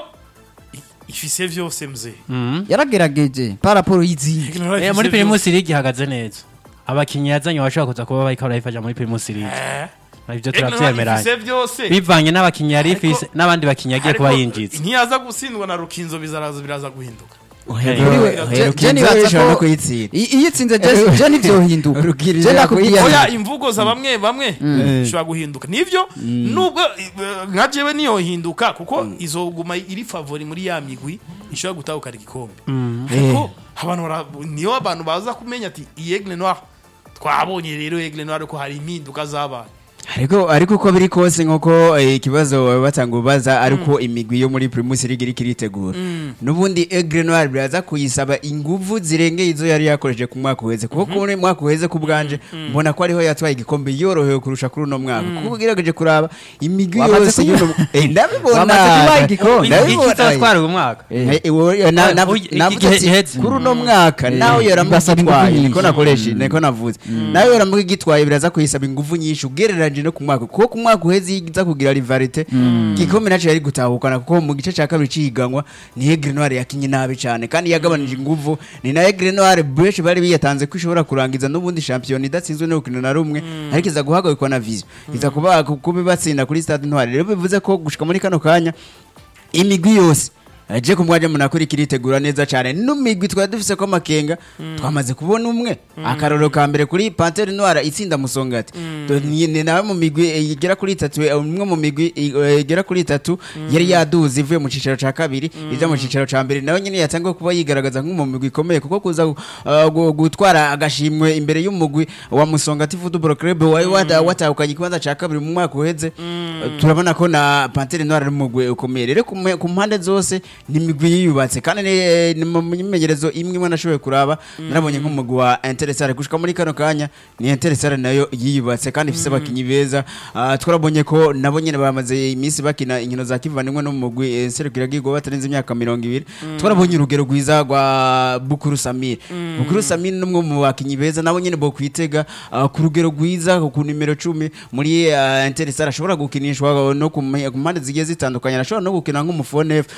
i- ifise vyose mzee Mhm. yaragerageje par rapport y'izindi Aigle Noir Eh, ifise muri vyose. Primus League ihagaze neza abakinyi yazanye bashobora kuza kuba bariko barayifasha muri Primus League Eh, ivyo Aigle Noir turavyemeranya ifise vyose bivanye n'abakinyi yari Ariko- ifise n'abandi bakinyi yagiye kuba Ariko yinjiza ntiyaza gutsindwa na rukinzo bizaraza biraza guhinduka Kuri we, Oya, je- je Rukinzo nibaza ishobora no ko kuyitsinda. i- iyo itsinze je je nivyohinduka Urugirira je nakubwiye kuyitsinda. oya imvugo za bamwe bamwe zishobora guhinduka nivyo nubwo eh, nka jewe niyohinduka kuko izoguma iri favori muri ya migwi ishobora gutahukana igikombe ariko abantu bara- niyo abantu baza kumenya ati iyi Aigle Noir twabonye rero Aigle Noir ko hari impinduka zabaye ariko ariko uko biri kose nk'uko eh, ikibazo baba batanga ubaza ariko imigwi yo muri primus league iriko iritegura n'ubundi Aigle Noir biraza kuyisaba inguvu zirengeye izo yari yakoresheje ku mwaka uheze kuko kuri mwaka uheze ku bwanje mbona ko ariho yatwaye igikombe yorohewe kurusha kuri uno mwaka kuko ugerageje kuraba imigwi Wamaze yose kuyiba- y'uno eh, ndabibona Wamaze kubaha igikombe. ndabibona ikizatwara uyu mwaka Eh, iwo- na- na- Uyu- iki navuze gihe ati, giheze. kuri uno mwaka nawe Basaba ingufu yoramugitwaye nyinshi. niko nakoresha niko navuze nawe yoramugitwaye biraza kuyisaba ingufu nyinshi ugereranyije no ku mwaka kuko ku mwaka uheze iza kugira rivalite igikombe naco yari gutahukana kuko mu gice ca kabiri cihiganwa ni Aigle Noir yakinye nabi cane kandi yagabanije ingufu ni na Aigle Noir benshi bari biyatanze ko ishobora kurangiza n'ubundi shampiyona idatsinzwe no rukino na rumwe ariko iza guhagarikwa na vision iza kuba kuba batsinda kuri stade Ntwari rero bivuze ko gushika muri kano kanya imigwi yose aje ku mwanya munakuri kiritegura neza cyane n'umigwi twari dufise ko makenga twamaze kubona umwe akaroro ka mbere kuri Panthère Noire itsinda musongati To- ni ni nawe mu migwi eh, igera kuri itatu eh, umwe mu migwi eh, igera kuri itatu yari yaduze ivuye mu cicaro ca kabiri ija mu cicaro ca mbere nawe nyene yatangiye kuba yigaragaza nk'umu migwi ikomeye kuko kuza uh, gu- gutwara agashimwe imbere y'umugwi wa musongati football club wari wata- watahukanye ikibanza ca kabiri mu mwaka uheze turabona ko na Panthère Noire ari umugwi ukomeye rero ku me- ku mpande zose ni imigwi yiyubatse kandi ni- ni mu myimenyerezo imwe imwe nashoboye kuraba narabonye nk'umugwi wa Interesare gushika muri kano kanya ni Interesare nayo yiyubatse kandi ifise abakinyi beza Ah, twarabonye ko nabo nyene bamaze iminsi bakina inkino za kivandimwe no mu mugwi eh, serukiragihugu batarenze imyaka mirongo ibiri twarabonye urugero rwiza rwa Bukuru Samir Bukuru Samir ni umwe mu bakinyi beza nabo nyene bo kwitega ah, ku rugero rwiza ku nimero cumi muri ah, Interesare ashobora gukinishwa no ku mhe- ku mpande zigiye zitandukanye ashobora no gukina nk'umufonef twarabonye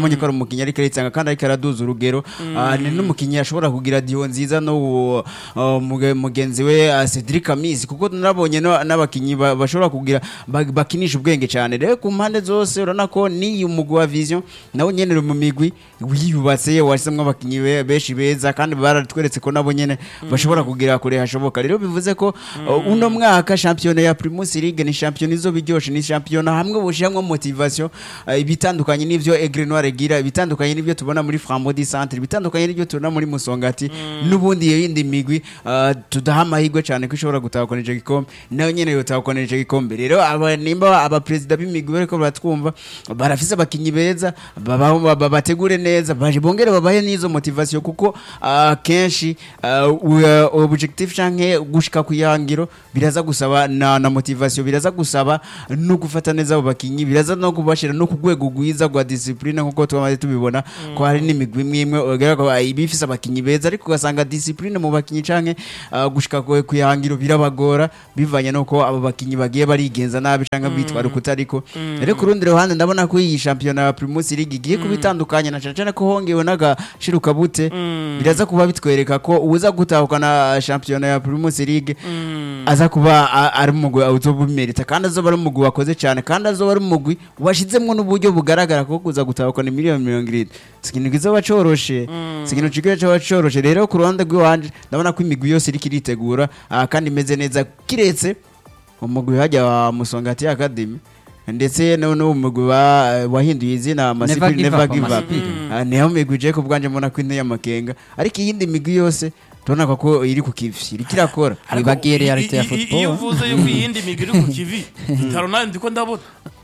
turabonye ko ari umukinnyi ariko aritanga kandi ariko araduza urugero Ah, ni n'umukinnyi ashobora kugira diyo nziza no mugenzi we ah, Cedric Amizi kuko nabonye no- n'abakinnyi ba- bashobora kugira ba- bakinisha ubwenge cyane rero ku mpande zose urabona ko ni umugwi wa vision nawe nyene uri mu migwi wiyubatse wahisemo abakinnyi be- benshi beza kandi baratweretse ko nabo nyene bashobora kugira kure hashoboka rero bivuze ko uh, uno mwaka shampiyona ya Primus League ni shampiyona izo biryoshe ni shampiyona hamwe bushiramwo motivation uh, ibitandukanye n'ivyo Aigle Noir igira ibitandukanye n'ivyo tubona muri Frambondi Centre ibitandukanye n'ivyo tubona muri Musongati n'ubundi yindi migwi uh, tudaha amahirwe cyane ko ishobora gutahukana ico gikombe nayo nyene yotahukana ico gikombe rero aba nimba abaperezida b'imigwi bariko baratwumva barafise abakinyi beza babaho baba- bategure neza baje bongere babahe n'izo motivation kuko uh, kenshi uh, u- objectif canke gushika ku ihangiro biraza gusaba na, na motivation biraza gusaba no gufata neza abo bakinyi biraza no kubashira no ku rwego rwiza rwa discipline nkuko twamaze tubibona ko hari n'imigwi imwe imwe ugira ko ah, iba ifise abakinyi beza ariko ugasanga discipline mu bakinyi canke uh, gushika ku ku ihangiro birabagora bivanye nuko abo bakinyi bagiye barigenza nabi canke bitwara ukutariko rero ku rundi ruhande ndabona ko iyi shampiyona ya Primus League igiye kuba itandukanye na cane cane ko hongewe n'agashiruka bute biraza kuba bitwereka ko uza gutahukana shampiyona ya Primus League aza kuba a- ari umugwi uzoba ubimerita kandi azoba ari umugwi wakoze cyane kandi azoba ari umugwi washizemwo n'uburyo bugaragara ko kuza gutahukana miliyoni mirongo irindwi si ikintu kizoba coroshe si ikintu kigoye coba coroshe rero ku ruhande rw'iwanje ndabona ko imigwi yose iriko iritegura ah, kandi imeze neza kiretse umugwi hajya wa Musongati Academy ndetse no no umugwi wa- wahinduye izina Masipiri Give Never Up, Give Up Masipiri. Ah, niho migwi je ku bwanje mbona ko ine y'amakenga ariko iyindi migwi yose tubona ko iri ku kivi iriko irakora Wibagiye reality ya I- i- i- football. iyo uvuze yuko iyindi migwi iri ku kivi itaro nayo ndiko ndabona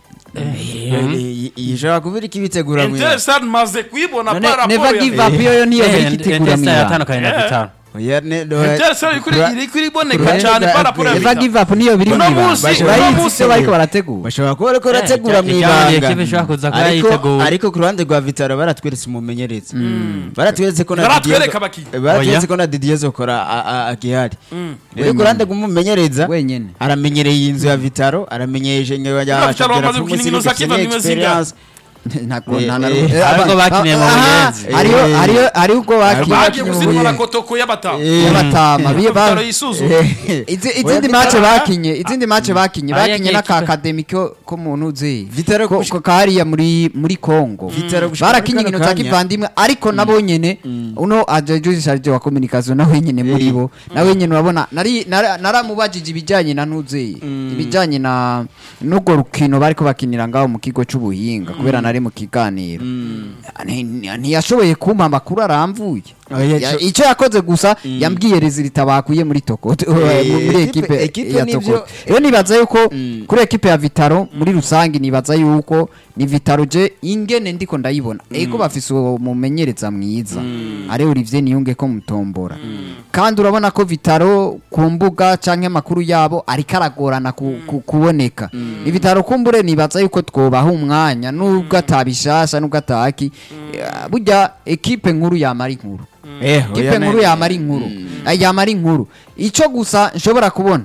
ishobora kuba iriko ibitegura mu interesad maze kuyibona None par never rapport give ya up iyo yo niyo biri kitegura mu Enter ibanga yatandukanye na Eh. Vitaro Oya, ne- do- interesad iriko kura- iriko iriboneka kura- cyane par rapport ya never Vitaro. give up niyo biri mu Uno ibanga munsi- uno urayizi munsi- ivyo bariko barategura bashobora kuba bariko barategura mu ijya- ijya- ibanga ekipe ishobora kuza kuba ariko yiteguye. ariko ku ruhande rwa vitaro baratweretse umumenyereza baratweretse ko na Baratwereka Didier- abakinyi. baratweretse Oya. ko na Didier Zokora a- a- agihari rero ku ruhande rw'umumenyereza wenyene aramenyereye iyi nzu ya vitaro aramenyereye Vitaro ya bamaze gukina inkino za Kivu ndimo zingahe? ntabwo Eh, nta na eh, rumwe. eh, ariko Aba- bakiniye mu aha, Buyenzi. hariho Eh. hariho hariho ubwo Bagiye bagiye bakinnye mu gusinywa na Buyenzi. kotoko y'abatama y'abatama biye ba- Vitaro yisuzuma Izi- Oya, izindi Vitaro- mace bakinye izindi mace bakinye Ariya bakinye kipe- n'akakademi ko ko mu ntuzi Vitaro ko gushika- ko kahariya muri muri Kongo Vitaro gushika muri barakinye kano inkino za kanya. kivandimwe ariko nabo nyene uno ajeje charge wa communication nawe nyene muri bo nawe nyene urabona nari nara- naramubajije ibijanye na ntuzi ibijanye na n'ubwo rukino bariko bakinira ngaho mu kigo c'ubuhinga kubera nari mu kiganiro Ni- ni- ntiyashoboye kumpa amakuru aramvuye Oya, Ya- co- icyo yakoze gusa yambwiye rezilita bakuye muri toko muri ekipe- ekipe ekipe ya nivyo- toko rero nibaza yuko Mm. kuri ekipe ya vitaro muri rusange nibaza yuko ni vitaro je ingene ndiko ndayibona ego bafise uwo mumenyereza mwiza ari Olivier Niyunge ko mutombora kandi urabona ko vitaro ku mbuga canke amakuru yabo ariko aragorana ku- ku- kuboneka ni vitaro kumbure nibaza yuko twobaha umwanya nubwo atabishasha nubwo ataki Eh, burya ekipe nkuru yamara inkuru Eh, oya, kipe ne- nkuru yamara inkuru Ay, yamara inkuru icyo gusa nshobora kubona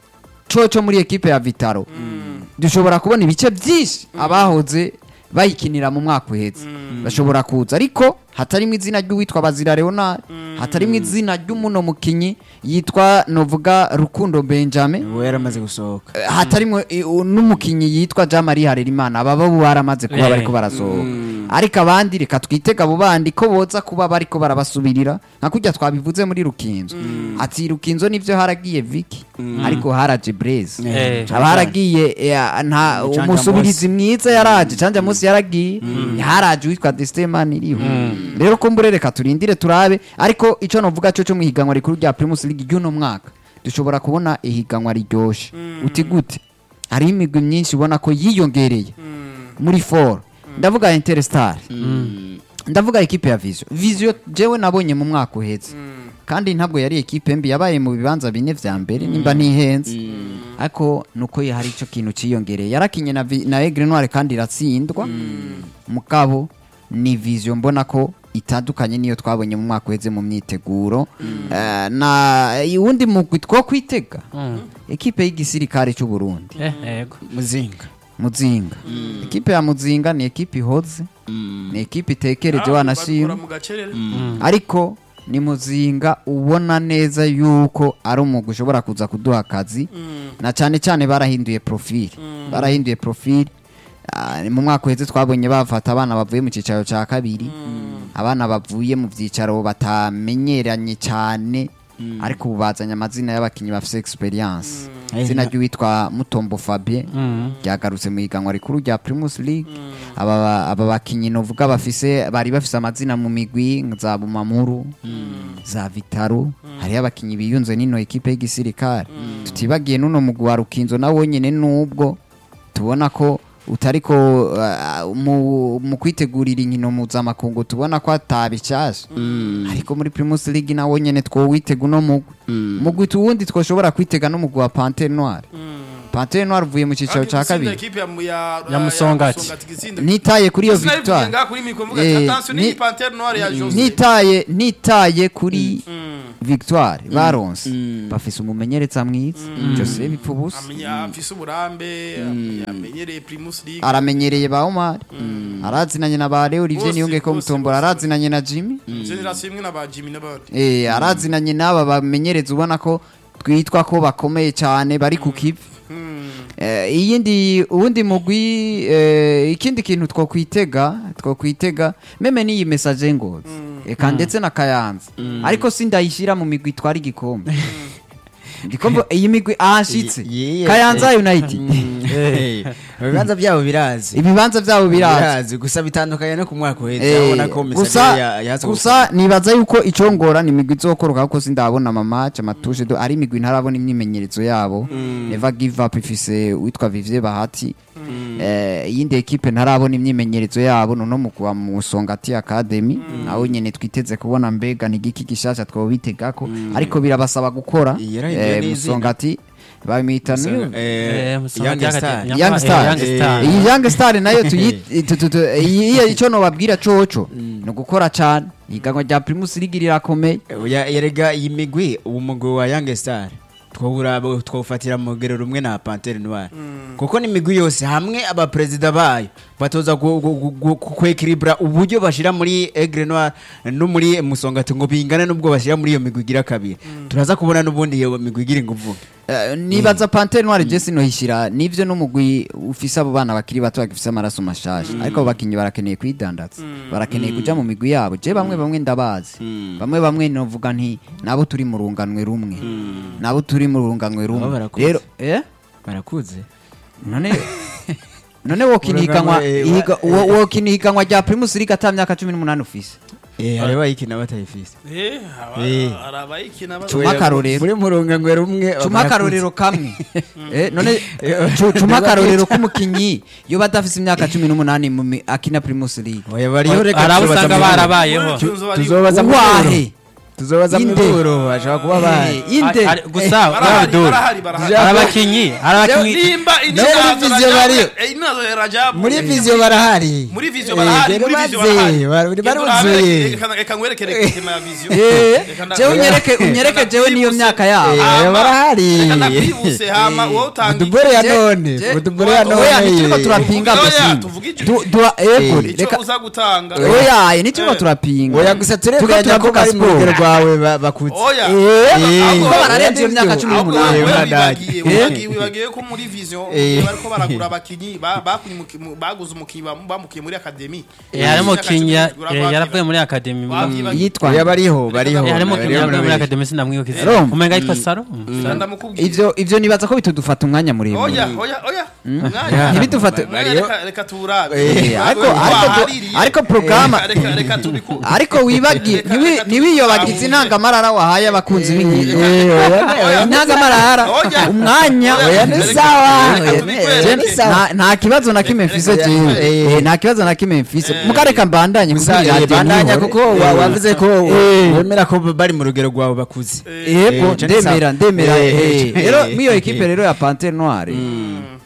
coco muri ekipe ya vitaro dushobora kubona ibice byinshi abahoze bayikinira mu mwaka uhetse bashobora kuza ariko hatarimo izina ry'uwitwa bazira leonard hatarimo izina ry'umuno mukinyi yitwa novuga rukundo benjamin uwo yaramaze gusohoka Eh, hatarimo eh, u- n'umukinyi yitwa jean marie harerimana baba bo baramaze kuba Eh. bariko barasohoka ariko abandi reka twitega abo bandi ko boza kuba bariko barabasubirira nka kurya twabivuze muri rukinzo ati rukinzo nivyo haragiye viki ariko haraje breze Eh. haba haragiye eh, nta Canja umusubirizi mwiza yaraje canja munsi yaragiye haraje uwitwa destemani iriho rero kumbure reka turindire turabe ariko ico novuga cyo cyo mu higanwa rikuru rya primus league ry'uno mwaka dushobora kubona ihiganwa riryoshe uti gute hariho imigwi myinshi ubona ko yiyongereye muri for ndavuga interstar ndavuga ekipe ya visio visio jewe nabonye mu mwaka uheze kandi ntabwo yari ekipe mbi yabaye mu bibanza bine vya mbere nimba ntihenze ariko nuko hari ico kintu ciyongereye yarakinye na, Vi- na Aigle Noire kandi iratsindwa mugabo ni visio mbona ko itandukanye niyo twabonye mu mwaka uheze mu myiteguro Eh, na uwundi mugwi two kwitega ekipe y'igisirikare cy'u Burundi Eh, yego muzinga muzinga ekipe ya muzinga ni ekipe ihoze ni ekipe itekereje Ah, wanashima babikora mu gacerere ariko ni muzinga ubona neza yuko ari umwuga ushobora kuza kuduha akazi na cyane cyane barahinduye profile barahinduye profile Ah, mu mwaka uheze twabonye bafata abana bavuye mu cyicaro cya kabiri abana bavuye mu byicaro batamenyeranye cyane ariko ubu bazanye amazina y'abakinnyi bafite experience izina ry'uwitwa mutombo fabien ryagarutse mu iganwa rikuru rya primus league aba aba bakinnyi novuga bafise bari bafise amazina mu migwi za bumamuru za vitaro hariho abakinnyi biyunze n'ino ekipe y'igisirikare tutibagiye n'uno mugwi wa rukinzo nawo nyine nubwo tubona ko utariko uh, mu, mu kwitegurira inkino mpuzamakungu tubona ko atabishasha ariko muri primus league nawo nyene twowitega uno mugwi mugwi tuwundi twoshobora kwitega n'umugwi wa pantere noire pantere noire uvuye mu cicaro ca kabiri Ya Musongati. nitaye kuri iyo victoire Eh, ni- nitaye nitaye kuri victoire baronse bafise umumenyereza mwiza jose bipfubusa afise uburambe amenyereye primus league aramenyereye ba omar arazinanye na ba leo olivier Bose, niyonge ko bose, mutombora bose. arazinanye na jimmy generasiyo imwe na ba jimmy n'abandi Eh, arazinanye n'aba bamenyereza ubona ko twitwa ko bakomeye cyane bari ku kivi Eh, iyindi uwundi mugwi eh, ikindi kintu twokwitega twokwitega meme n'iyi message ngozi eka ndetse na kayanza ariko sindayishyira mu migwi itwara igikombe igikombe iyi migwi ahashitse Ye- ye- kayanza united ibibanza byabo birazi ibibanza byabo birazi birazi gusa bitandukanye no ku mwaka uheze Eh, urabona ko gusa Misagara yaza gusa nibaza yuko icongora ni imigwi izokoroka kuko sindabona mamace amatushe do ari imigwi ntarabona imyimenyerezo yabo never give up ifise witwa Vivier Bahati eh iyindi ekipe ntarabona imyimenyerezo yabo nono mu kuwa mu Songati Academy naho nyene twiteze kubona mbega nigiki gishasha twobitegako ariko birabasaba gukora Yarahinduye eh, n'izina. Musongati bamwita niyo Eh, Musonga Young ry'agati- Star. Young- Young eh, Star. Young Star. iyi Young Star nayo tuyi- tu- tu- tu- iyi icyo nobabwira coco ni ugukora cyane ihiganwa rya Primus League rirakomeye Ya- yerega iyi migwi uwo mugwi wa Young Star twobura twawufatira mu rugero rumwe na Panthère Noire kuko n'imigwi yose hamwe abaperezida bayo batoza gu- gu- gu- gu- kwekiribura uburyo bashira muri Aigle Noire no muri Musongati ngo bingane n'ubwo bashira muri iyo migwi igira kabiri turaza kubona n'ubundi iyo migwi igira inguvu Eh, nibaza Panthère Noire Jesse no hishira nivyo n'umugwi ufise abo bana bakiri bato bagifise amaraso mashasha ariko abo bakinyi barakeneye kwidandaza barakeneye kuja mu migwi yabo je bamwe bamwe ndabazi bamwe bamwe novuga nti nabo turi mu runganwe rumwe nabo turi mu runganwe Nabo rumwe barakuze. rero eh barakuze none none wokina ihiganwa Urugano, eh, ihiga- wa- wo- wokina ihiganwa rya Primus League ata myaka 18 ufise eh hariho ayikina batayifise Eh, aba- Eh. hari abayikina ba- Cuma akarorero. muri murungangwe rumwe cuma barakuze. akarorero kamwe eh, none cu- cuma akarorero k'umukinyi iyo badafise imyaka 18 mu mi- akina Primus League oya bariho reka hari abo tuzobaza usanga mu- barabayeho Cyunzo bari- tuzobaza mu uwahe tuzobaza mu Inde. buro bashobora kuba bahari Eh, inde Ari- gusa barahari, Abdul, barahari, barahari. hari abakinyi hari abakinyi nimba No, muri Vizio bariyo. Rajabu muri viziyo barahari muri vizio barahari muri vizio barahari bari Reka baruzuye reka- reka nkwerekere tema ya vizio Eh, Reka nda- jewe unyereke reka unyereke nda- jewe niyo ndakwibutse. myaka yabo Eh, Hama, barahari. reka ndakwibutse hama wowe utanga udubore ya Je- none je- udubore ya oya, oya none ntituriko turapinga Oya, gusa tuvuge icyo- Du- dua ego Eh, icyo reka uza gutanga oya ntituriko turapinga oya gusa Turiko turemeranya ko turavuga bari mu siporo. rugero rwawe ba- bakutse oya Eh, ahubwo ko bararenze iyo nibyo. myaka cumi ahubwo n'umunani wowe Bandage. wibagiye Eh. wibagiye wibagiye ko muri vision Eh. bariko baragura abakinyi ba- bakuye umuki- mu- baguze umukinyi bam- bamukiye muri academy Eh, harimo Imyaka King ya- cumi, eh, yaravuye muri akademi Wabyibagiye. yitwa oya bariho bariho Eh, harimo King bariho yaravuye muri bariho. akademi sinamwibuka izina Roma. umenga yitwa Saro ndamukubwiye ivyo ivyo nibaza ko bitudufata umwanya muremure oya oya oya Yeah. ntibidufate Mwanya, Bariho. reka- reka turabe Eh, Reka- ariko reka ariko wahaririye. ariko programa Reka- reka- reka tubiku- ariko wibagiye Reka- ntiwi- reka ntiwiyobagize tubiku- intangamarara wahaye abakunzi b'inkino Eh, oya, oya, intangamarara Oya. umwanya Oya, oya ni reka- sawa reka Oya, tubikwereke. je- nta- nta kibazo na kimwe mfise Reka- jewe Eh. Eh, nta kibazo na kimwe mfise mukareka mbandanye gusa kugira eh, radio bandanya nihore. kuko wa- Eh. wavuze ko Eh. wemera ko bari mu rugero rwawe bakuze yego Eh, je ni ndemera sawa. ndemera Eh, eh. eh, rero eh, mw'iyo eh, ekipe rero ya pantere noire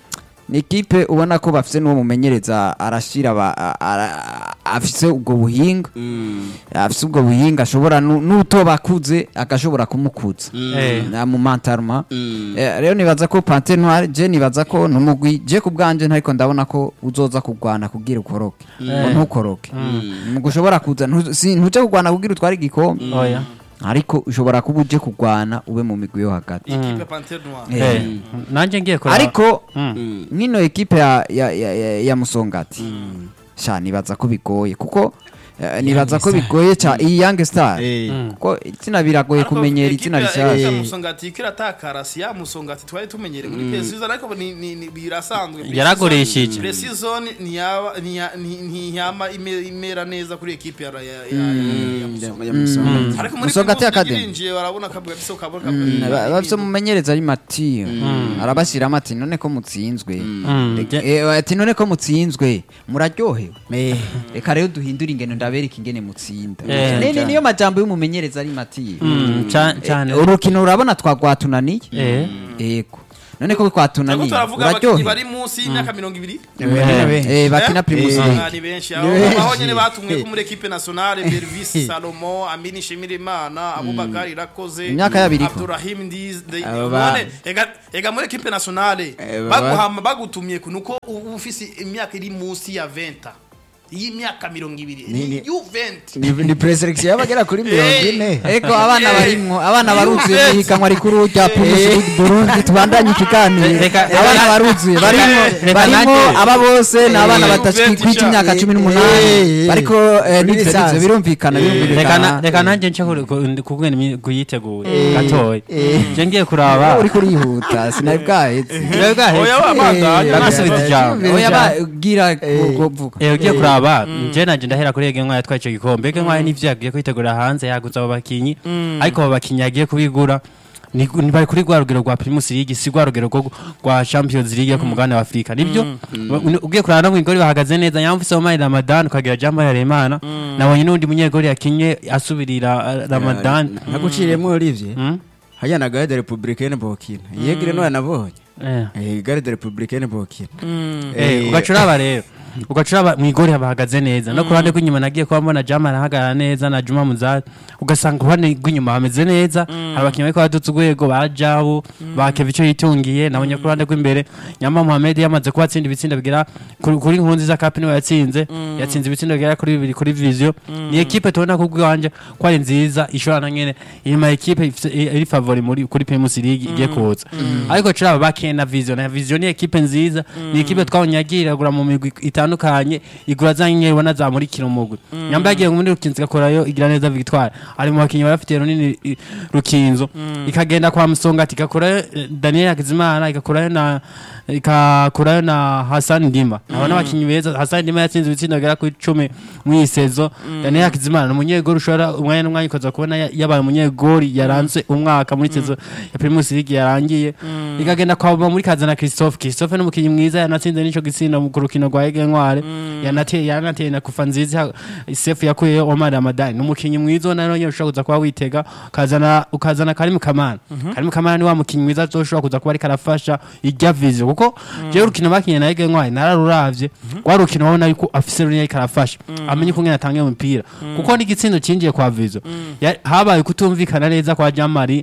ni ikipe ubona ko bafise n'uwo mumenyereza arashira aba- a- ara- afise ubwo buhinga afise ubwo buhinga ashobora nu- n'utoba akuze agashobora kumukuza Eh. na mu mantaruma Eh, rero nibaza ko pante noire je nibaza ko numugwi je ku bwanje ntariko ndabona ko uzoza kurwana kugira ukoroke ngo ntukoroke Ngo ushobora kuza ntu- si- ntuje kurwana kugira utware igikombe oya ariko ushobora kuba uje kurwana ube mu migwi yo hagati ikipe pantere noire Eh. Eh, nanjye ngiye kuraba ariko Mm. nk'ino ekipe ya, ya, ya, ya, ya musongati sha nibaza ko bigoye kuko eh, nibaza ko bigoye ca iyi young star Eh. kuko izina biragoye kumenyera izina rishasha musongati iko iratakara si ya musongati twari tumenyereye muri precision ariko ni- ni- ni- birasanzwe Yaragurishije. precision ntiyaba ntiya- nti- ntiyama ime- imera neza kuri ekipe ya ya- ya- ya- ya Musongati. ariko muri Musongati Primus League Academy. irinjiye barabona kabwa biso kabwa Ba- bafise umumenyereza ari matiyo arabashyiramo ati none ko mutsinzwe Mm, je- Eh, ati none ko mutsinzwe muraryohewe Eh. reka rero duhindure ingendo ndabereka ingene mutsinda Eh, Ni- ni- cyane. niyo majambo y'umumenyereza ari matiyo Mm, ca- cyane urukino urabona twagwatunaniye Eh. yego none ko Ntabwo twatunaniye turavuga abakinnyi uraryohewe bari munsi y'imyaka mirongo ibiri Eh, bakina primus Eh, league ni benshi Ni aho benshi. aho nyene batumwe ko muri equipe nationale Bervis Salomo Amini Shimirimana Abubakar Irakoze Imyaka yabiri ko. Abdurrahim Ndiz de- Abo ba- none ega ega muri equipe nationale Eh, baba- baguhama bagutumye kunuko uba ufise imyaka iri munsi ya 20 iyi myaka mirongo ibiri Ni- ni- you 20 ni ni preselection y'abagera kuri mirongo ine eko abana Eh. barimwo abana Eh. baruzuye Eh. ihiganwa rikuru rya primus league burundi tubandanye ikiganiro Reka- abana baruzuye barimwo reka barimwo nanjye- aba bose ni abana Eh. batakwita imyaka cumi Eh. n'umunani bariko eh, Muri n'ivyo lisansi. n'ivyo birumvikana reka na- birumvikana reka nanjye nce ku- ku- kubwira imi- kuyitegura gatoya Eh. je ngiye kuraba uriko urihuta sinari bwahetse Jewe bwaheze. Oya, wabandanya. Bagasubiza ijambo. oya bagira kuvuga Eh, ugiye kuraba je nanje ndahera kuri ege ntwari yatwaye ico gikombe ege ntwari n'ivyo yagiye kwitegura hanze yaguze abo bakinyi ariko abo bakinyi yagiye kubigura ni ni bari kuri rwa rugero rwa Primus League si rwa rugero rwo- rwa Champions League yo ku mugabane wa Afrika nibyo Ba- ugiye kuraba no mwigori bahagaze neza nyamvise Omar Ramadan ukagira Jambo Remana nabonye n'undi munyegori yakinye asubirira uh, Ramadan naguciriyemo Olivier Mm? hajya na garde republicaine bokina yegire no yanabonye Eh. eh garde republicaine bokina Eh, ugacuraba rero ugacuraba mwigori bahagaze neza no ku ruhande rw'inyuma nagiye kuba mbona jama arahagarara neza na juma muzari ugasanga ku ruhande rw'inyuma hameze neza hari abakinnyi bariko badutse urwego ba jabu ba keva icyo yitungiye nabonye ku ruhande rw'imbere nyama muhamed yamaze kuba atsinda ibitsinda bigera kuri kuri nkuru nziza kapi niwe yatsinze yatsinze ibitsindo bigera kuri bibiri kuri viziyo ni ekipe tubona ku bw'iwanje ko ari nziza ishobora na nyene inyuma ekipe ifise- iri favori muri kuri primus league igiye kuza ariko curaba bakeye na viziyo na viziyo ni ekipe nziza ni ekipe twabonye yagiye iragura mu migwi itandukanye igura za nyenyeri ubona zamurikira umugwi nyamba yagiye muri rukinzo igakorayo igira neza victoire ari mu bakinnyi barafitiye runini i- rukinzo ikagenda kwa musongati igakorayo eh, daniel hakizimana igakorayo na ikakurayo na Hassan Ndima abana abakinnyi beza Hassan Ndima yatsinze ibitsinda bigera kuri 10 mu isezo Daniel Hakizimana ni umunyegori ushobora umwanya n'umwanya ukaza kubona ya- yabaye umunyegori yaranze umwaka muri sezo ya Primus League yarangiye ikagenda kwa muri kazana Christophe Christophe ni umukinnyi mwiza yanatsinze n'ico gitsinda mu rukino rwa Ege Ntware yanateye yanateye na kufa nziza Sefu yakuyeyo Omar Ramadan ni umukinnyi mwiza ubona rero nyine ushobora kuza kuba witega ukazana ukazana Karim Kamana Karim Kamana ni wa mukinnyi mwiza ushobora kuza kuba ariko arafasha irya vision kuko jewe urukino bakinye na Ege Ntware nararuravye rwa rukino wabona yuko afise runini ariko arafasha amenye uko ngene atanga umupira kuko n'igitsindo cinjiye kwa vision Ya- habaye kutumvikana neza kwa Jamari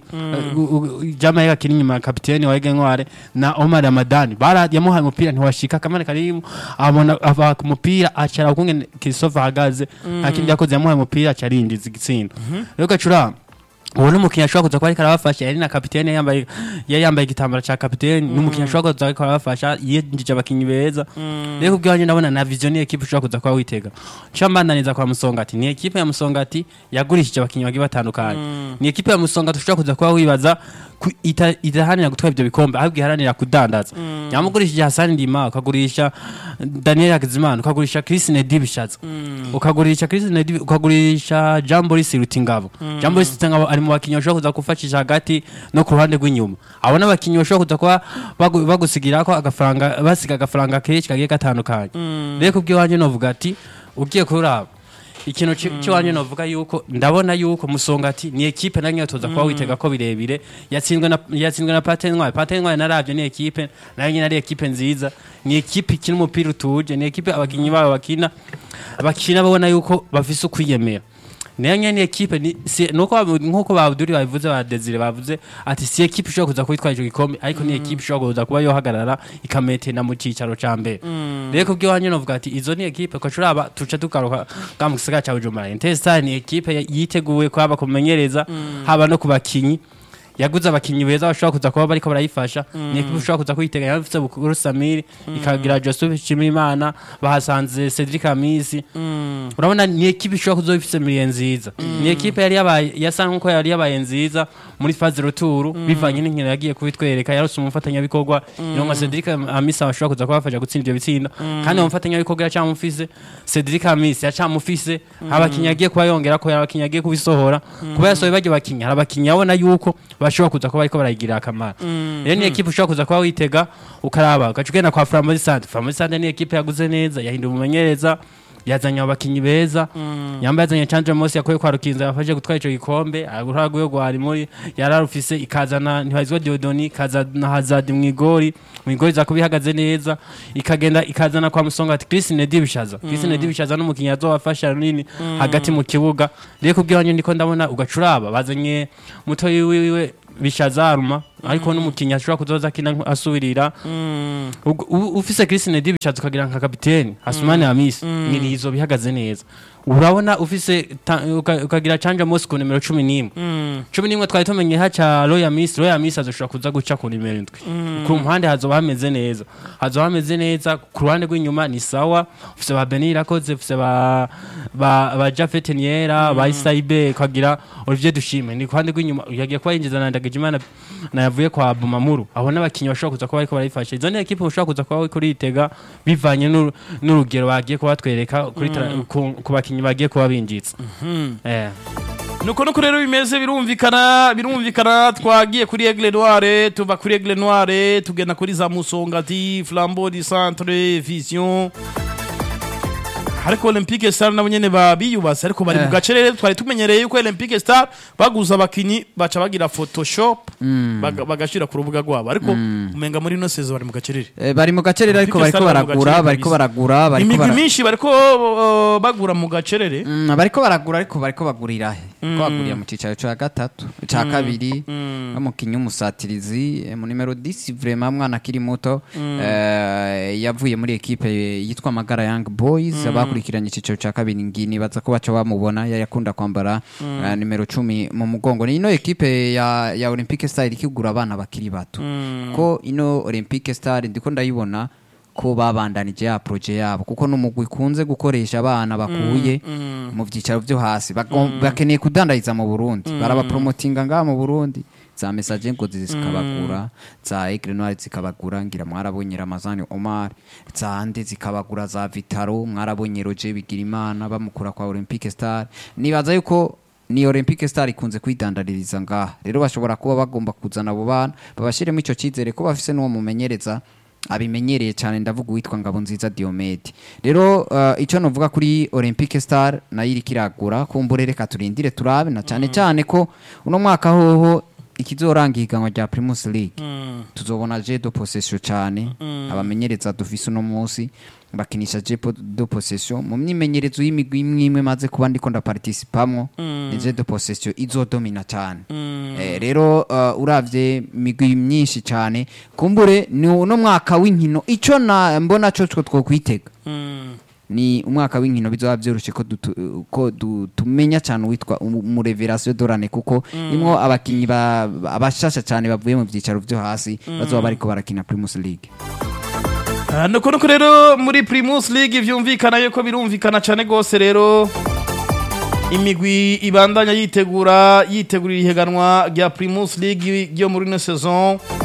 Jamari akiri inyuma ya kapiteni wa Ege Ntware na Omar Ramadan bara yamuhaye umupira ntiwashika kamane karimu abona ava ku mupira acara ukungene Christophe ahagaze akindi yakoze yamuhaye umupira acarindiza igitsindo rero gacura uwo ni umukinnyi ashobora kuza kuba ariko arabafasha yari na kapitene yambaye yari yambaye igitambaro cya kapitene ni umukinnyi ashobora kuza ariko arabafasha yinjije abakinnyi beza rero ku bwanjye ndabona na vision ni ekipe ushobora kuza kuba witega nshambananiza kwa musongati ni ekipe ya musongati yagurishije abakinnyi bagiye batandukanye ni ekipe ya musongati ushobora kuza kuba wibaza ku- ita- idaharanira gutwara ibyo bikombe ahubwo iharanira kudandaza yamugurishije Hassan Ndima ukagurisha Daniel Hakizimana ukagurisha Chris Nedi Bishatse ukagurisha Chris Nedi ukagurisha Jean Boris Rutingabo Jean Boris Rutingabo ari mu bakinnyi bashobora kuza gufashisha hagati no ku ruhande rw'inyuma abo n'abakinnyi bashobora kuza kuba bagu- bagusigira ko agafaranga basiga agafaranga kenshi kagiye gatandukanye rero ku bw'iwanjye novuga ati ugiye kuraba ikintu ci- ciwanje novuga yuko ndabona yuko musongati ni ekipe nanyo tuza kuba witega ko birebire yatsinzwe na yatsinzwe na Patentware Patentware naravye ni ekipe nayo nyine ari ekipe nziza ni ekipe ikina umupira utuje ni ekipe abakinyi babo bakina abakina babona yuko bafise ukwiyemera nayo nyene ni ekipe ni si, nuko babu- nkuko babuduri babivuze ba Desire bavuze ati si ekipe ishobora kuza kwitwara ico gikombe ariko ni ekipe ishobora kuza kuba yohagarara ikametena mu cicaro ca mbere rero kubyo wanje novuga ati izo ni ekipe ko curaba tuca tugaruka ga mu gisagara ca Bujumbura Intestar ni ekipe ya- yiteguye ko haba kumenyereza haba no ku bakinyi yaguze abakinyi beza bashobora kuza kuba bariko barayifasha ni ekipe ushobora kuza kuyitega yafise Bukuru Samiri ikagira Joseph Shimimana bahasanze Cedric Amisi urabona ni ekipe ishobora kuzoba ifise miliye nziza ni ekipe yari yabaye yasa nkuko yari yabaye nziza muri faze ruturu bivanye n'inkino yagiye kubitwereka yarose umufatanyabikorwa ironka Cedric Amisi ashobora kuza kubafasha gutsinda ibyo bitsinda kandi uwo mufatanyabikorwa yacamufise Cedric Amisi yacamufise abakinyi yagiye kuba yongera ko abakinyi yagiye kubisohora kuba yasohoye baryo bakinyi hari abakinyi abona yuko bashobora kuza kuba bariko barayigirira akamaro rero ni ekipe ushobora kuza kuba witega ukaraba ugaca ugenda kwa Flambeau Sante Flambeau Sante ni ekipe yaguze neza yahinduye umumenyereza yazanye abakinyi beza yambaye yazanye Chandra Mosi yakoye kwa Rukinza yafashe gutwara ico gikombe aguraguye gwari muri yararufise ikazana ntibazwa Diodoni ikazana Hazard mwigori mwigori za kubihagaze neza ikagenda ikazana kwa Musonga ati Chris Nedi bishaza Chris Nedi bishaza n'umukinyi azobafasha nini hagati mu kibuga rero kubwiranye ndiko ndabona ugacuraba bazanye muto wiwe bishaza aruma ariko n'umukinyi ashobora kuzoza akina asubirira Ug- u- ufise Chris Nedi bishatse ukagira nka kapiteni Hasumani Hamisi nirizo bihagaze neza urabona ufise ta- uka- ukagira Chanja Mosi ku nimero 11 11 twari tumenye haca Royal Miss Royal Miss azoshobora kuza guca ku nimero 7 ku mpande hazoba hameze neza hazoba hameze neza ku ruhande rw'inyuma ni sawa ufise ba Benir akoze ufise ba ba, ba Jafet Niera ba Isaibe ukagira Olivier Dushime ni ku ruhande rw'inyuma yagiye kuba yinjiza na Ndagijimana na yavuye kwa Bumamuru aho n'abakinyi bashobora kuza kuba bariko barayifasha izo ni ekipe ushobora kuza kuba kuri itega bivanye n'uru- n'urugero bagiye kuba batwereka kuri tra- ku, ku bakinyi bagiye kuba binjitse eh nuko nuko rero bimeze birumvikana birumvikana twagiye kuri Aigle Noire tuva kuri Aigle Noire tugenda kuri za Musongati Flambeau du Centre Vision ariko Olympique Star nabo nyene babiyubase ariko bari mu Eh. gace rero twari tumenyereye yuko Olympique Star baguza abakinyi baca bagira photoshop baga- bagashira ku rubuga rwabo ariko umenga muri no sezo bari mu gace rero Eh, bari mu gacerere ariko Olympique bariko Star bari mu baragura gacerere bariko kabisa. baragura bariko imigwi bara- myinshi bariko uh, bagura mu gacerere Mm, bariko baragura ariko bariko bagurira he ko bagurira mu cicaro ca gatatu ca kabiri bamukinyi w'umusatirizi eh, mu nimero 10 vraiment mwana akiri muto eh, yavuye muri ekipe yitwa Magara Young Boys abakurikiranye icicaro ca kabiri ngini baza ko baca bamubona yari akunda kwambara eh, nimero 10 mu mugongo ni ino ekipe ya ya Olympique Star ikigura abana bakiri bato ko ino Olympique Star ndiko ndayibona ko babandanije ya proje yabo kuko n'umugwi kunze gukoresha abana bakuye mu byicaro byo hasi Bago- bakeneye kudandariza mu Burundi barabapromotinga ngaha mu Burundi za message ngo zikabagura za Aigle Noire zikabagura ngira mwarabonye Ramazani Omar za ande zikabagura za Vitaro mwarabonye Roger Bigirimana bamukura kwa Olympique Star nibaza yuko ni Olympique Star ikunze kwidandaririza ngaha rero bashobora kuba bagomba kuzana abo bana babashiremo ico cizere ko bafise n'uwo mumenyereza abimenyereye cyane ndavuga uwitwa ngabo nziza Diomede rero uh, icyo novuga kuri Olympique Star nayo iriko iragura kumbure reka turindire turabe na cyane cyane ko uno mwaka hoho ikizoranga ihiganwa rya Primus League tuzobona je do possession cyane abamenyereza dufise uno munsi bakinisha je po- do possession mu myimenyerezo y'imigwi imwe imwe maze kuba ndiko ndaparticipamwo ni je do possession izodomina cyane eh, rero uh, uravye imigwi myinshi cyane kumbure ni uno mwaka w'inkino ico na mbona cyo two twokwitega ni umwaka w'inkino bizoba byoroshe ko dutu- ko du- tumenya cyane uwitwa umureverasiyo dorane kuko nimwo abakinyi ba- ba- abashasha cyane bavuye mu byicaro byo hasi bazoba bariko barakina Primus League Ah, nuko nuko rero muri Primus League vyumvikana yuko birumvikana cyane gose rero imigwi ibandanya yitegura yitegurira ihiganwa rya Primus League ryo muri ino saison